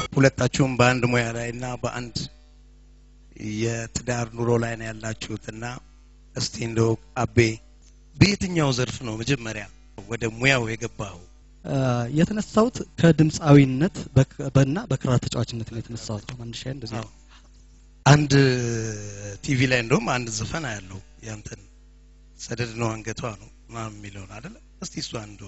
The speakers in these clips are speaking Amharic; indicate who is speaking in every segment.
Speaker 1: ሁለታችሁም በአንድ ሙያ ላይ እና በአንድ የትዳር ኑሮ ላይ ነው ያላችሁት እና እስቲ እንደው አቤ በየትኛው ዘርፍ ነው መጀመሪያ ወደ ሙያው የገባኸው?
Speaker 2: የተነሳሁት ከድምፃዊነት በክ- በና በክራር ተጫዋችነት ነው የተነሳሁት። መነሻ እንደዚህ ነው።
Speaker 1: አዎ። አንድ ቲቪ ላይ እንደውም አንድ ዘፈን ያለው ያንተን ሰደድ ነው አንገቷ ነው ምናምን የሚለውን አይደለ? እስቲ እሱ አንዱ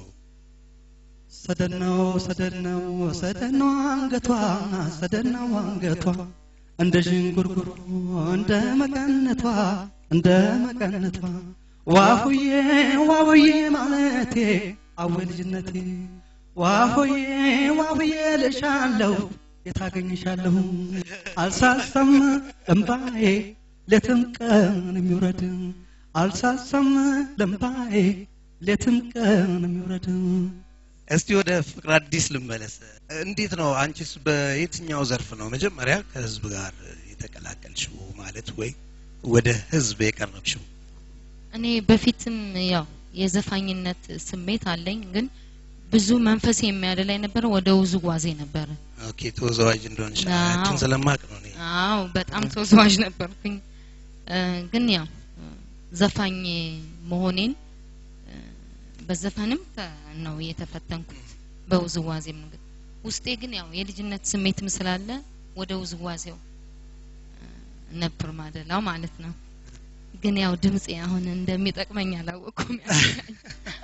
Speaker 2: ሰደድ ነው ሰደድ ነው ሰደድ ነው አንገቷ ሰደድ ነው አንገቷ እንደ ዥንጉርጉር እንደ መቀነቷ እንደ መቀነቷ ዋሁዬ ዋሁዬ ማለቴ አወ ልጅነቴ ዋሁዬ ዋሁዬ ልሻለሁ የታገኝሻለሁ አልሳሳም እምባዬ ሌትም ቀን የሚውረድ አልሳሳም ለምባዬ ሌትም ቀን የሚውረድ
Speaker 1: እስቲ ወደ ፍቅር አዲስ ልመለስ። እንዴት ነው አንቺስ በየትኛው ዘርፍ ነው መጀመሪያ ከህዝብ ጋር የተቀላቀልሽው ማለት ወይ ወደ ህዝብ የቀረብሽው?
Speaker 3: እኔ በፊትም ያው የዘፋኝነት ስሜት አለኝ፣ ግን ብዙ መንፈስ የሚያደላይ ነበረ ወደ ውዝዋዜ ነበረ።
Speaker 1: ኦኬ ተወዛዋዥ እንደሆንሽ
Speaker 3: አዎ።
Speaker 1: አንቺን ስለማቅ ነው እኔ።
Speaker 3: አዎ በጣም ተወዛዋዥ ነበርኩኝ። እ፣ ግን ያው እ፣ ዘፋኝ መሆኔን እ፣ በዘፈንም ተ- ነው የተፈተንኩት በውዝዋዜም ግን ውስጤ ግን ያው የልጅነት ስሜትም ስላለ ወደ ውዝዋዜው እ፣ ነበር ማደላው ማለት ነው። ግን ያው ድምጼ አሁን እንደሚጠቅመኝ አላወቅኩም። ያስጋኝ።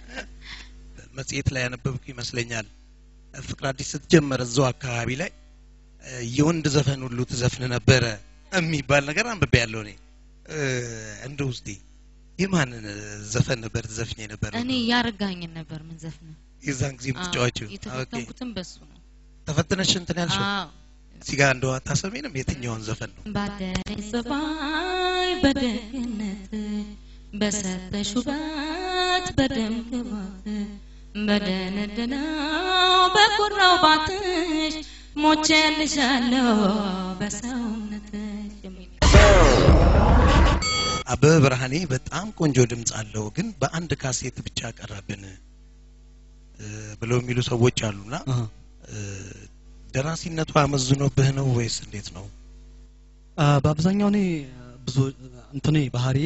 Speaker 1: መጽሔት ላይ ያነበብኩ ይመስለኛል ፍቅር አዲስ ስትጀመር እዛው አካባቢ ላይ እ፣ የወንድ ዘፈን ሁሉ ትዘፍን ነበረ የሚባል ነገር አንብቤ ያለው እኔ እ፣ እንደው እስቲ የማንን ዘፈን ነበር ትዘፍኝ ነበር?
Speaker 3: እኔ ያረጋኝን ነበር ምን ዘፍነው
Speaker 1: የዛን ጊዜ የምትጫወቺው? ኦኬ
Speaker 3: የተፈተንኩትም በሱ ነው።
Speaker 1: ተፈትነሽ እንትን ያልሽው
Speaker 3: አዎ
Speaker 1: እዚህ ጋር እንደው አታሰሚንም? የትኛውን ዘፈን ነው?
Speaker 3: ባደረኝ ጸባይ በደግነት በሰጠሽ ውበት በደም ግባት በደነደነው በኩራው ባትሽ ሞቼልሻለሁ በሰውነትሽ የሚል
Speaker 1: አበበ ብርሃኔ በጣም ቆንጆ ድምፅ አለው፣ ግን በአንድ ካሴት ብቻ ቀረብን እ፣ ብለው የሚሉ ሰዎች አሉና
Speaker 2: አሃ።
Speaker 1: እ፣ ደራሲነቱ አመዝኖብህ ነው ወይስ እንዴት ነው?
Speaker 2: አ፣ በአብዛኛው እኔ ብዙ እንትኔ ባህሪ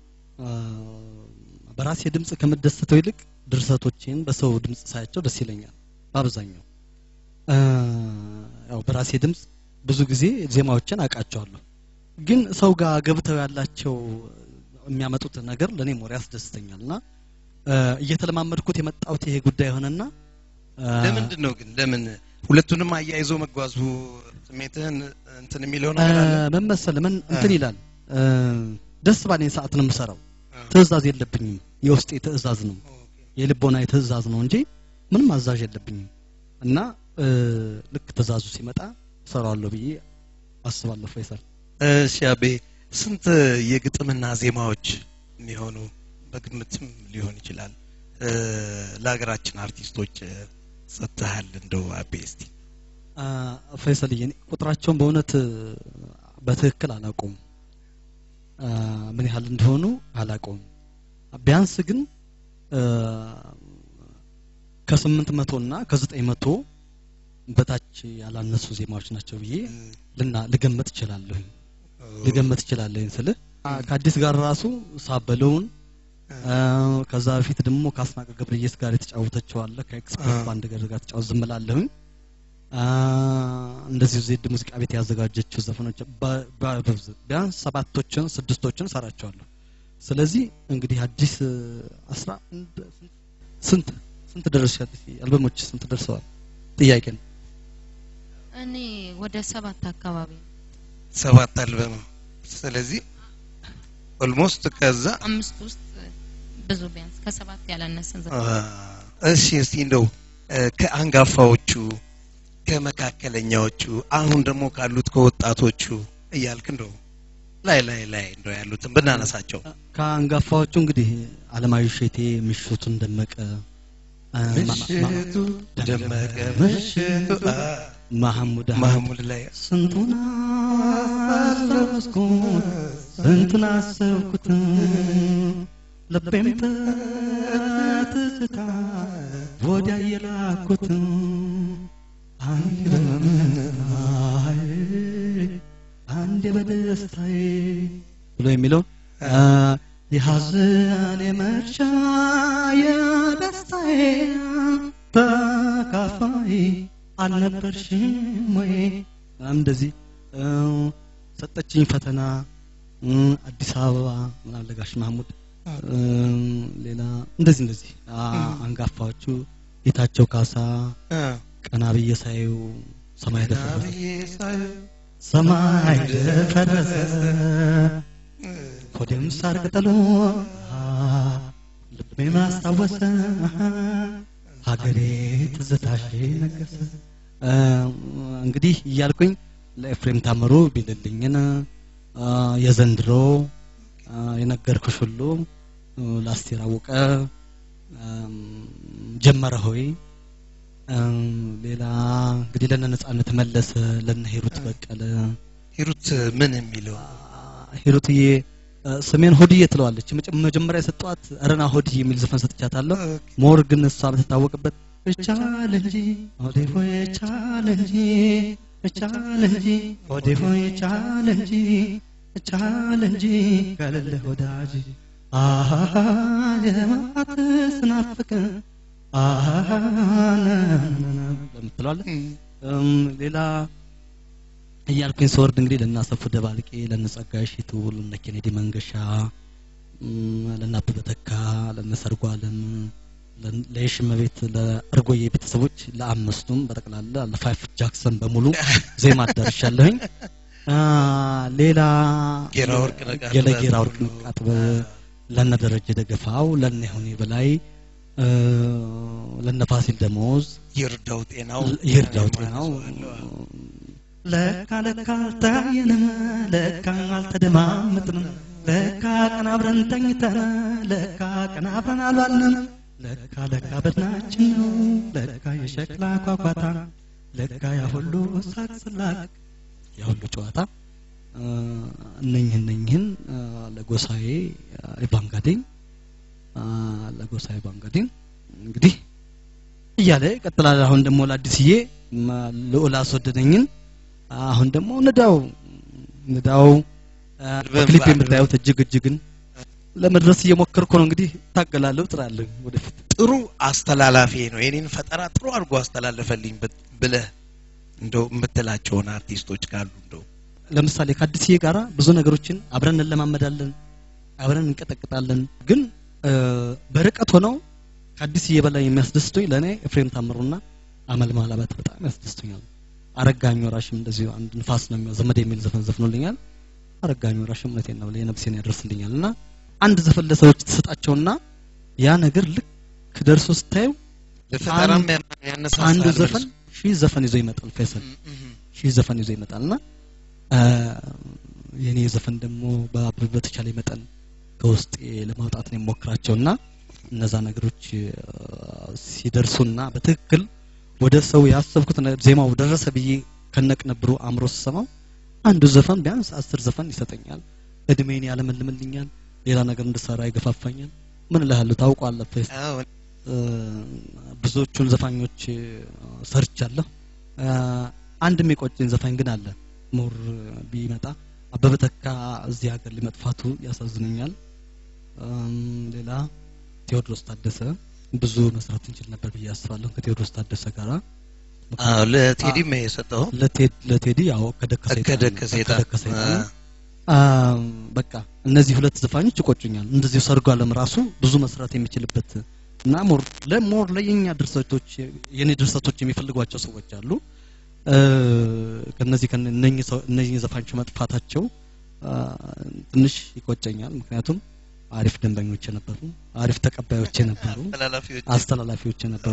Speaker 2: በራሴ ድምጽ ከምደሰተው ይልቅ ድርሰቶችን በሰው ድምጽ ሳያቸው ደስ ይለኛል። በአብዛኛው አ፣ ያው በራሴ ድምጽ ብዙ ጊዜ ዜማዎችን አውቃቸዋለሁ፣ ግን ሰው ጋር ገብተው ያላቸው የሚያመጡት ነገር ለእኔ ሞር ያስደስተኛል እና አ፣ እየተለማመድኩት የመጣሁት ይሄ ጉዳይ ሆነና አ፣
Speaker 1: ለምንድን ነው ግን ለምን ሁለቱንም አያይዞ መጓዙ ስሜትህን እንትን የሚለው ነገር አለ?
Speaker 2: ምን መሰለህ ምን እንትን
Speaker 1: እ።
Speaker 2: ይላል እ፣ ደስ ባለኝ ሰዓት ነው የምሰራው።
Speaker 1: እ።
Speaker 2: ትእዛዝ የለብኝም። የውስጤ ትእዛዝ ነው የልቦና ትእዛዝ ነው እንጂ ምንም አዛዥ የለብኝም እና እ፣ ልክ ትእዛዙ ሲመጣ እሰራዋለሁ ብዬ አስባለሁ። ፈይሰል
Speaker 1: እሺ አቤ ስንት የግጥምና ዜማዎች የሚሆኑ በግምትም ሊሆን ይችላል እ፣ ለሀገራችን አርቲስቶች እ፣ ሰጥተሃል? እንደው አቤ እስቲ
Speaker 2: አ፣ ፈይሰልዬ እኔ ቁጥራቸውን በእውነት እ፣ በትክክል አላውቀውም። አ፣ ምን ያህል እንደሆኑ አላውቀውም። ቢያንስ ግን እ፣ ከስምንት መቶ እና ከዘጠኝ መቶ በታች ያላነሱ ዜማዎች ናቸው ብዬ ልና ልገመት እችላለሁ ልገመት እችላለሁ ስልህ አ፣ ከአዲስ ጋር ራሱ ሳበለውን አ፣ ከዛ በፊት ደግሞ ከአስናቀ ገብረየስ ጋር የተጫወተችው አለ ከኤክስፕረስ
Speaker 1: አ።
Speaker 2: ባንድ ጋር ጋር ተጫወት ዝም እላለሁኝ አ፣ እንደዚሁ ዜድ ሙዚቃ ቤት ያዘጋጀችው ዘፈኖች በ- በ- በብዛት ቢያንስ ሰባቶችን ስድስቶችን ሰራቸዋለሁ ስለዚህ እንግዲህ አዲስ እ፣ አስራ አንድ ስንት ስንት ደርሰሻል አልበሞች ስንት ደርሰዋል ጥያቄ ነው
Speaker 3: እኔ ወደ ሰባት አካባቢ ነው።
Speaker 1: ሰባት አልበም ስለዚህ ኦልሞስት ከዛ
Speaker 3: አምስት ውስጥ ብዙ ቢያንስ ከሰባት ያላነሰን ዘ
Speaker 1: አ፣ እሺ እስቲ እንደው እ፣ ከአንጋፋዎቹ ከመካከለኛዎቹ አሁን ደግሞ ካሉት ከወጣቶቹ እያልክ እንደው ላይ ላይ ላይ እንደው ያሉትን ብናነሳቸው
Speaker 2: ከአንጋፋዎቹ እንግዲህ አለማዊ ሼቴ ምሽቱን ደመቀ አ፣ ማ- ማ-
Speaker 1: ምሽቱ ደመቀ ምሽቱ አ፣
Speaker 2: ማህሙድ አህመድ
Speaker 1: ማህሙድ ላይ
Speaker 2: ስንቱን አሰብኩት ስንቱን አሰብኩት ልቤም ትዝታ ወዲያ የላኩት አይ በምን እንዴ በደስታዬ ብሎ የሚለው የሐዘን የመርሻ የደስታዬ ተካፋይ አልነበርሽም ወይ ምናምን እንደዚህ እ፣ ሰጠችኝ ፈተና እ፣ አዲስ አበባ ምናምን ለጋሽ ማህሙድ እ፣ ሌላ እንደዚህ እንደዚህ አ- አንጋፋዎቹ ጌታቸው ካሳ ቀና ብዬ ሳየው ሰማይ ደፈረሰ ሰማይ ደፈረሰ ሆዴም ሳር ቅጠሉ ልቤ ማስታወሰ ሀገሬ ትዝታሽ ነገሰ እ፣ እንግዲህ እያልኩኝ ለኤፍሬም ታምሩ ቢልልኝን እ፣ የዘንድሮ እ፣ የነገርኩሽ ሁሉ እ፣ ለአስቴር አወቀ እም፣ ጀመረ ሆይ እም፣ ሌላ እንግዲህ ለነ ነጻነት መለሰ ለነ ሂሩት በቀለ
Speaker 1: ሂሩት ምን የሚለው
Speaker 2: ሂሩትዬ እ፣ ስሜን ሆድዬ ትለዋለች መጀ- መጀመሪያ የሰጠዋት ረና ሆድዬ የሚል ዘፈን ሰጥቻታለሁ ሞር ግን እሷ የምትታወቅበት እቻለ እንጂ ሆዴ ሆይ እቻለ እንጂ እቻለ እንጂ ሆዴ ሆይ እቻለ እንጂ እቻለ እንጂ ከሌለ ወዳጅ አሃ የማት ስናፍቅ አሃ ለምትለዋለ እም፣ ሌላ እያልኩኝ ስወርድ እንግዲህ ለናሰፉ ደባልቄ ለነጸጋይ ሽቱ ለነ ኬኔዲ መንገሻ እም፣ ለነ አበበ ተካ ለነ ሰርጓ አለም ለ- ለየሽመቤት ለእርጎዬ ቤተሰቦች ለአምስቱም በጠቅላላ ለፋይፍ ጃክሰን በሙሉ ዜማ አዳርሻለሁኝ አ፣ ሌላ
Speaker 1: ጌራ ወርቅ ነቃ
Speaker 2: የለጌራ ወርቅ ንቃት ለነ ደረጀ ደገፋው ለነ ይሁኔ በላይ እ፣ ለነ ፋሲል ደሞዝ
Speaker 1: ይርዳው ጤናው
Speaker 2: ይርዳው ጤናው ለካ ለካ አልታየንም ለካ አልተደማመጥንም ለካ ቀን አብረን ተኝተን ለካ ቀን አብረን አልዋልንም ለካ ለካ በድናችን ነው ለካ የሸክላ ኳኳታ ለካ ያ ሁሉ ሳቅ ስላቅ ያ ሁሉ ጨዋታ እ፣ እነኝህ እነኝህን እ፣ ለጎሳዬ ኢቫንጋዴኝ ለጎሳዬ ኢቫንጋዴኝ እንግዲህ እያለ ይቀጥላል። አሁን ደግሞ ለአዲስዬ ማ- ልዑል አስወደደኝን አሁን ደግሞ ንዳው ንዳው አ፣ በክሊፕ የምታዩት እጅግ እጅግን ለመድረስ እየሞከርኩ ነው። እንግዲህ ታገላለሁ፣ ጥራለሁ ወደፊት
Speaker 1: ጥሩ አስተላላፊ ነው። የኔን ፈጠራ ጥሩ አድርጎ አስተላለፈልኝ ብ- ብለህ እንደው የምትላቸውን አርቲስቶች ካሉ እንደው
Speaker 2: ለምሳሌ ከአዲስዬ ጋራ ብዙ ነገሮችን አብረን እንለማመዳለን፣ አብረን እንቀጠቅጣለን። ግን እ፣ በርቀት ሆነው ከአዲስዬ በላይ የሚያስደስቱኝ ለእኔ ኤፍሬም ታምሩና አመል ማላባት በጣም ያስደስቱኛል። አረጋኝ ወራሽም እንደዚሁ አንድ ንፋስ ነው የሚለው ዘመድ የሚል ዘፈን ዘፍኖልኛል። አረጋኝ ወራሽም እውነቴን ነው የነፍሴን ያደርስልኛል። እና አንድ ዘፈን ለሰዎች ትሰጣቸውና ያ ነገር ልክ ደርሶ ስታየው
Speaker 1: ለፈጠራም
Speaker 2: አንድ-
Speaker 1: ያነሳሳል
Speaker 2: አንዱ
Speaker 1: መልሶ።
Speaker 2: ዘፈን ሺህ ዘፈን ይዞ ይመጣል። ፈይሰል
Speaker 1: እም፣ እም።
Speaker 2: ሺህ ዘፈን ይዞ ይመጣልና አ፣ የኔ ዘፈን ደግሞ በ- በተቻለ መጠን ከውስጤ ለማውጣት ነው የሞክራቸውና እነዛ ነገሮች አ፣ ሲደርሱና በትክክል ወደ ሰው ያሰብኩት ነ- ዜማው ደረሰ ብዬ ከነቅንብሩ አእምሮ ስሰማው አንዱ ዘፈን ቢያንስ አስር ዘፈን ይሰጠኛል። እድሜን ያለመልምልኛል። ሌላ ነገር እንድሰራ ይገፋፋኛል። ምን እልሃለሁ ታውቋለህ ፈይሰል
Speaker 1: አዎ፣
Speaker 2: እ፣ ብዙዎቹን ዘፋኞች እ፣ ሰርቻለሁ። እ፣ አንድ የሚቆጨኝ ዘፋኝ ግን አለ። ሞር ቢመጣ አበበ ተካ እዚህ ሀገር ሊመጥፋቱ ያሳዝነኛል። እም፣ ሌላ ቴዎድሮስ ታደሰ ብዙ መስራት እንችል ነበር ብዬ አስባለሁ ከቴዎድሮስ ታደሰ ጋራ
Speaker 1: አዎ፣ ለቴዲም የሰጠው
Speaker 2: ለቴድ- ለቴዲ ያው ከደከ ሰይጣን
Speaker 1: ከደከ ሰይጣን
Speaker 2: ከደከ ሰይጣን አም፣ በቃ እነዚህ ሁለት ዘፋኞች ይቆጩኛል። እንደዚሁ ሰርጉ አለም ራሱ ብዙ መስራት የሚችልበት እና ሞር ለሞር ለየኛ ድርሰቶች የኔ ድርሰቶች የሚፈልጓቸው ሰዎች አሉ። እ፣ ከነዚህ ከነ- እነኚህ ሰው- እነኚህ ዘፋኞች መጥፋታቸው አ፣ ትንሽ ይቆጨኛል። ምክንያቱም አሪፍ ደንበኞች ነበሩ፣ አሪፍ ተቀባዮች ነበሩ፣
Speaker 1: ተላላፊዎች
Speaker 2: አስተላላፊዎች ነበሩ።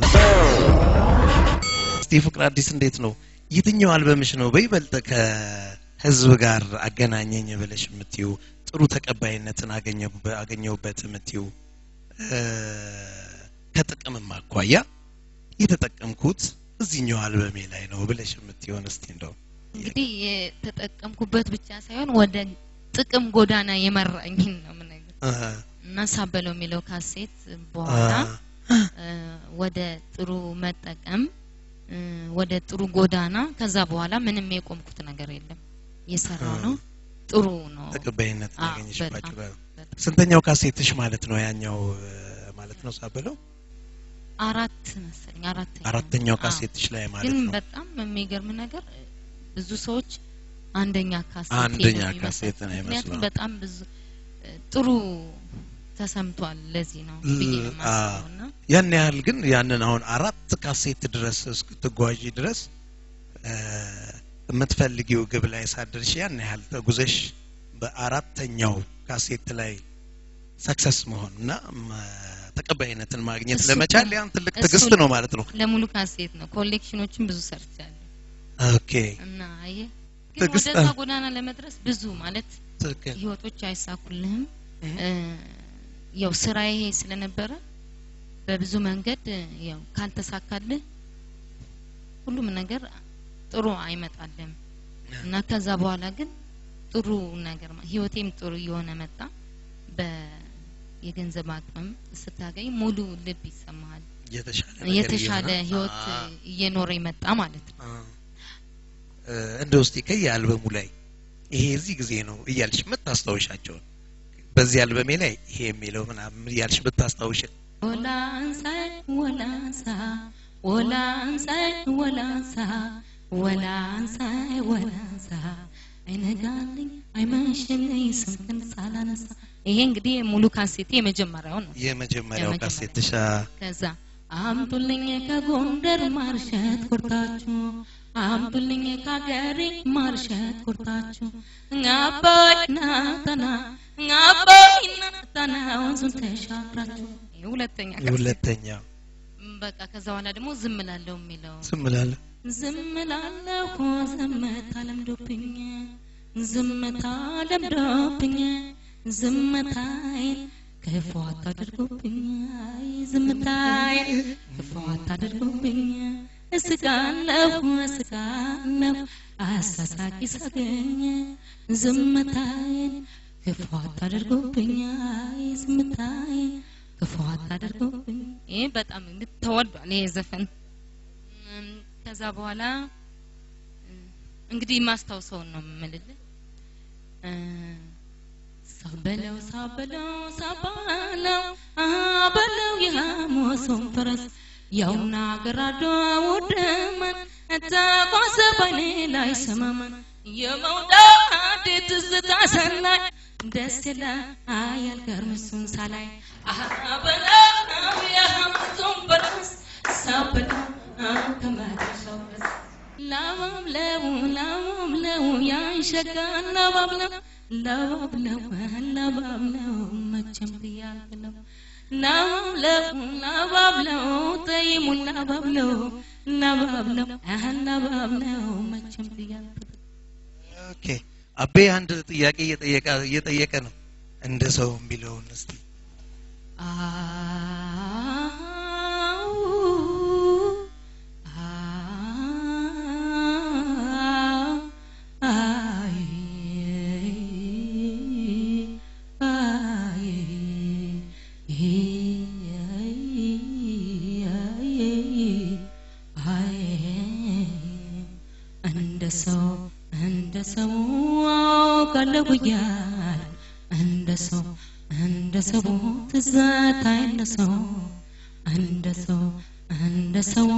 Speaker 1: እስቲ ፍቅር አዲስ እንዴት ነው? የትኛው አልበምሽ ነው በይበልጥ ከህዝብ ጋር አገናኘኝ ብለሽ የምትዩ ጥሩ ተቀባይነትን አገኘሁ- አገኘሁበት የምትዩ እ፣ ከጥቅምም አኳያ የተጠቀምኩት እዚህኛው አልበሜ ላይ ነው ብለሽ የምትሆን እስቲ እንደው
Speaker 3: እንግዲህ የተጠቀምኩበት ብቻ ሳይሆን ወደ ጥቅም ጎዳና የመራኝን ነው የምነግርህ
Speaker 1: እ፣
Speaker 3: እና ሳበለው የሚለው ካሴት በኋላ
Speaker 1: አ፣
Speaker 3: እ፣ ወደ ጥሩ መጠቀም እ፣ ወደ ጥሩ ጎዳና ከዛ በኋላ ምንም የቆምኩት ነገር የለም የሰራው ነው ጥሩ ነው።
Speaker 1: ተቀባይነት
Speaker 3: አዎ፣
Speaker 1: ያገኘሽባቸው
Speaker 3: በጣም፣
Speaker 1: ጋር
Speaker 3: በጣም።
Speaker 1: ስንተኛው ካሴትሽ ማለት ነው ያኛው እ፣ ማለት ነው ሳበለው
Speaker 3: አራት መሰለኝ አራተኛ
Speaker 1: አራተኛው
Speaker 3: አዎ።
Speaker 1: ካሴትሽ ላይ ማለት
Speaker 3: ግን
Speaker 1: ነው
Speaker 3: በጣም የሚገርም ነገር ብዙ ሰዎች አንደኛ ካሴት
Speaker 1: አንደኛ
Speaker 3: ነው የሚመስላቸው።
Speaker 1: ካሴት ነው
Speaker 3: ምክንያቱም
Speaker 1: የሚመስለው።
Speaker 3: በጣም ብዙ እ፣ ጥሩ ተሰምቷል። ለዚህ ነው ብዬ ነው
Speaker 1: ል-
Speaker 3: የማስበው እና
Speaker 1: ያን ያህል ግን ያንን አሁን አራት ካሴት ድረስ እስክትጓዢ ድረስ እ፣ የምትፈልጊው ግብ ላይ ሳደርሽ ያን ያህል ተጉዘሽ በአራተኛው ካሴት ላይ ሰክሰስ መሆን እና ም፣ ተቀባይነትን ማግኘት
Speaker 3: እሱ
Speaker 1: ለመቻል
Speaker 3: እኮ-
Speaker 1: ያን ትልቅ
Speaker 3: እሱ
Speaker 1: ትዕግስት ነው ማለት ነው።
Speaker 3: ለሙሉ ካሴት ነው። ኮሌክሽኖችን ብዙ ሰርቻለሁ
Speaker 1: ኦኬ
Speaker 3: እና አየህ ግን
Speaker 1: ትዕግስት
Speaker 3: ወደዛ
Speaker 1: አ-
Speaker 3: ጎዳና ለመድረስ ብዙ ማለት
Speaker 1: ትክክል
Speaker 3: ህይወቶች አይሳኩልህም።
Speaker 1: እህ።
Speaker 3: እ፣ ያው ስራ ይሄ ስለነበረ በብዙ መንገድ እ፣ ያው ካልተሳካልህ ሁሉም ነገር ጥሩ አይመጣልም እና ከዛ በኋላ ግን ጥሩ ነገር ማ- ህይወቴም ጥሩ እየሆነ መጣ። በየገንዘብ አቅምም ስታገኝ ሙሉ ልብ ይሰማሃል።
Speaker 1: የተሻለ ነገር
Speaker 3: የተሻለ
Speaker 1: እየሆነ-
Speaker 3: ህይወት
Speaker 1: አ-
Speaker 3: እየኖረ ይመጣ ማለት ነው።
Speaker 1: አ- እ፣ እንደ ውስጥ ከየአልበሙ ላይ ይሄ እዚህ ጊዜ ነው እያልሽ የምታስታውሻቸውን በዚህ አልበሜ ላይ ይሄ የሚለው ምናምን እያልሽ ብታስታውሽ
Speaker 3: ወላንሳ ወላንሳ ወላንሳ ወላንሳ ወላንሳ ወላንሳ አይነጋልኝ አይመሽልኝ ስምህን ሳላነሳ ይሄ እንግዲህ ሙሉ ካሴቴ የመጀመሪያው ነው።
Speaker 1: የመጀመሪያው
Speaker 3: የመጀመሪያው።
Speaker 1: ካሴትሻ
Speaker 3: ከዛ አምጡልኝ ከጎንደር ማርሸት ኩርታችሁ አምጡልኝ ከሀገሬ ማርሸት ኩርታችሁ አባይ ናጠና አባይ ናጠና ወንዙን ተሻግራችሁ ይሄ ሁለተኛ ካሴት።
Speaker 1: የሁለተኛው
Speaker 3: በቃ ከዛ በኋላ ደግሞ ዝም ላለሁ የሚለው
Speaker 1: ዝም እላለሁ
Speaker 3: ዝም ላለሁ ዝምታ ለምዶብኝ ዝምታ ለምዶብኝ ዝምታዬን ክፉ አታድርጉብኝ አይ ዝምታዬን ክፉ አታድርጉብኝ እስቃለሁ እስቃለሁ አሳሳቂ ሳገኝ ዝምታዬን ክፉ አታድርጉብኝ አይ ዝምታዬን ክፉ አታድርጉብኝ ይሄ በጣም እንግዲህ ተወዷል ይሄ ዘፈን እም፣ ከዛ በኋላ እም፣ እንግዲህ ማስታውሰውን ነው የምልልህ እ፣ ሳበለው ሳበለው ሳባለው አበለው የሐሞሱን ፈረስ ያውና ገራዶ ውድመን ተጓዘ ባይኔ ላይ ሰመመን የመውደድ ትዝታ ሰናይ ደስ ይላል ገርምሱን ሳላይ አበለው የሐሞሱን ፈረስ ሳበለው ከመድረሻው ድረስ ላባብለው ላባብለው ያንሸጋ ላባብለው ላባብለው ላባብለው መቼም ብያልብለው ላባብለው ላባብለው ጠይሙን ላባብለው ላባብለው አህ ላባብለው መቼም ብያልብለው
Speaker 1: ኦኬ አቤ አንድ ጥያቄ እየጠየቀ እየጠየቀ ነው እንደ ሰው የሚለውን እስቲ
Speaker 3: አው አይ አይ አይ እንደ ሰው እንደ ሰው አውቃለሁ እያለ እንደ ሰው እንደ ሰው ትዝታ እንደ ሰው እንደ ሰው እንደ ሰው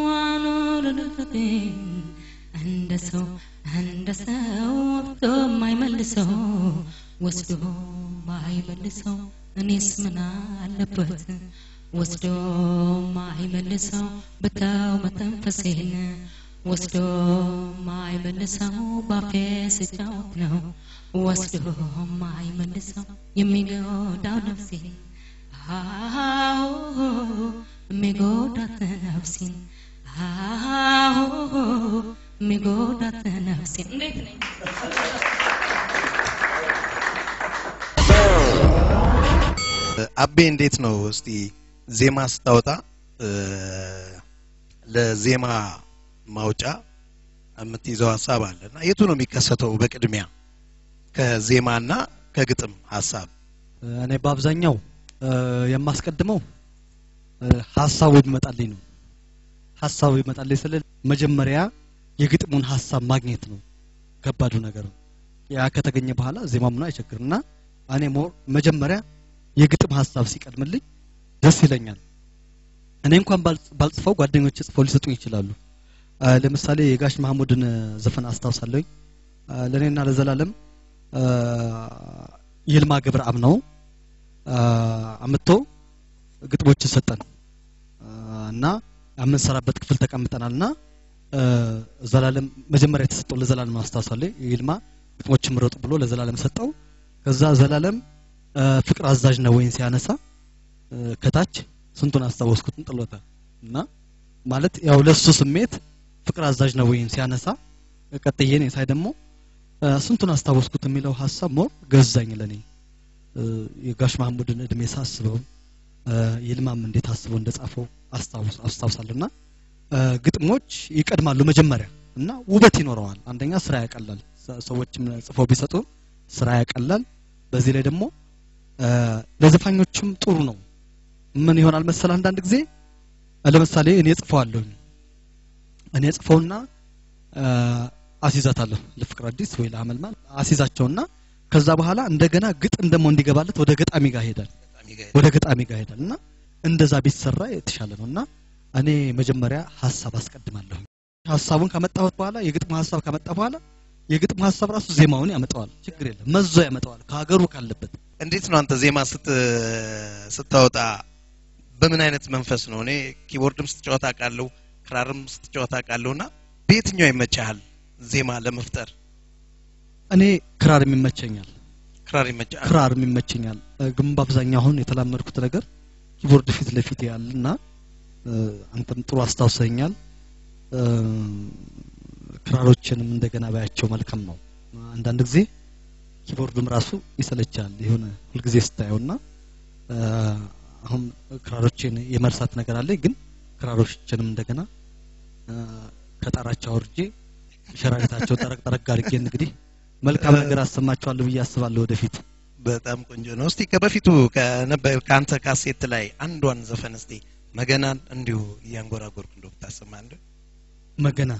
Speaker 3: አኖርልኝ እንደ ሰው እንደ ሰው ወስዶ ማይመልሰው ወስዶ ማይመልሰው እኔስ ምን አለበት ወስዶ ማይመልሰው ብታው መተንፈሴን ወስዶ ማይመልሰው ባፌ ስጫወት ነው ወስዶ ማይመልሰው የሚጎዳው ነፍሴን አዎ የሚጎዳት ነፍሴን አዎ የሚጎዳት ነፍሴን እንዴት ነኝ?
Speaker 1: አቤ እንዴት ነው እስቲ ዜማ ስታወጣ እ፣ ለዜማ ማውጫ የምትይዘው ሀሳብ አለ እና የቱ ነው የሚከሰተው በቅድሚያ ከዜማና ከግጥም ሀሳብ
Speaker 2: እኔ በአብዛኛው እ፣ የማስቀድመው እ፣ ሀሳቡ ይመጣልኝ ነው። ሀሳቡ ይመጣልኝ ስለ መጀመሪያ የግጥሙን ሀሳብ ማግኘት ነው ከባዱ ነገር ነው። ያ ከተገኘ በኋላ ዜማ ምኑ አይቸግርም እና እኔ ሞር መጀመሪያ የግጥም ሀሳብ ሲቀድምልኝ ደስ ይለኛል። እኔ እንኳን ባልጽ- ባልጽፈው ጓደኞቼ ጽፈው ሊሰጡኝ ይችላሉ። አ፣ ለምሳሌ የጋሽ ማህሙድን እ፣ ዘፈን አስታውሳለሁኝ። አ፣ ለእኔና ለዘላለም አ፣ ይልማ ገብረአብ ነው አ፣ አምጥቶ ግጥሞችን ሰጠን አ፣ እና የምንሰራበት ክፍል ተቀምጠናል እና አ፣ ዘላለም መጀመሪያ የተሰጠው ለዘላለም አስታውሳለሁ። ይልማ ግጥሞችን ምረጡ ብሎ ለዘላለም ሰጠው። ከዛ ዘላለም አ፣ ፍቅር አዛዥ ነው ወይን ሲያነሳ አ፣ ከታች ስንቱን አስታወስኩትን ጥሎታል እና ማለት ያው ለሱ ስሜት ፍቅር አዛዥ ነው ወይም ሲያነሳ ቀጥዬ እኔ ሳይ ደግሞ አ፣ ስንቱን አስታወስኩት የሚለው ሀሳብ ሞር ገዛኝ ለኔ እ፣ የጋሽ ማህሙድን እድሜ ሳስበው እ፣ ይልማም እንዴት አስበው እንደጻፈው አስታውስ አስታውሳለሁና እ፣ ግጥሞች ይቀድማሉ መጀመሪያ እና ውበት ይኖረዋል። አንደኛ ስራ ያቀላል። ሰ- ሰዎችም ጽፈው ቢሰጡ ስራ ያቀላል። በዚህ ላይ ደግሞ እ፣ ለዘፋኞችም ጥሩ ነው። ምን ይሆናል መሰል አንዳንድ ጊዜ እ፣ ለምሳሌ እኔ ጽፈዋለሁኝ እኔ ጽፈውና እ፣ አስይዛታለሁ ለፍቅር አዲስ ወይ ለአመልማል አስይዛቸውና ከዛ በኋላ እንደገና ግጥም ደግሞ እንዲገባለት ወደ ገጣሚ ጋር ሄዳል
Speaker 1: በጣም ይገርም።
Speaker 2: ወደ ገጣሚ ጋር ሄዳል እና እንደዛ ቢሰራ የተሻለ ነው እና እኔ መጀመሪያ ሀሳብ አስቀድማለሁ። ሀሳቡን ካመጣሁት በኋላ የግጥሙ ሀሳብ ካመጣ በኋላ የግጥሙ ሀሳብ ራሱ ዜማውን ያመጣዋል። ችግር የለም መዞ ያመጣዋል ከሀገሩ ካለበት
Speaker 1: እንዴት ነው አንተ ዜማ ስት ስታወጣ በምን አይነት መንፈስ ነው? እኔ ኪቦርድም ስትጫወት አውቃለሁ፣ ክራርም ስትጫወት አውቃለሁ እና በየትኛው ይመቻሃል ዜማ ለመፍጠር?
Speaker 2: እኔ ክራር ይመቸኛል።
Speaker 1: ክራር ይመቻሃል?
Speaker 2: ክራር ይመቸኛል። እ፣ ግን በአብዛኛው አሁን የተላመድኩት ነገር ኪቦርድ ፊት ለፊት ያለና እ፣ አንተም ጥሩ አስታውሰኛል። እ፣ ክራሮችንም እንደገና ባያቸው መልካም ነው። አንዳንድ ጊዜ ኪቦርዱም ራሱ ይሰለቻል የሆነ ሁልጊዜ ስታየውና እ፣ አሁን ክራሮችን የመርሳት ነገር አለኝ። ግን ክራሮችንም እንደገና እ፣ ከጣራቸው አውርጄ ሸራሪታቸው ጠረቅ ጠረቅ አድርጌ እንግዲህ መልካም ነገር አሰማቸዋለሁ ብዬ አስባለሁ ወደፊት።
Speaker 1: በጣም ቆንጆ ነው። እስቲ ከበፊቱ ከነበ- ከአንተ ካሴት ላይ አንዷን ዘፈን እስቲ መገናን እንዲሁ እያንጎራጎርኩ እንደው ብታሰማ እንደ
Speaker 2: መገና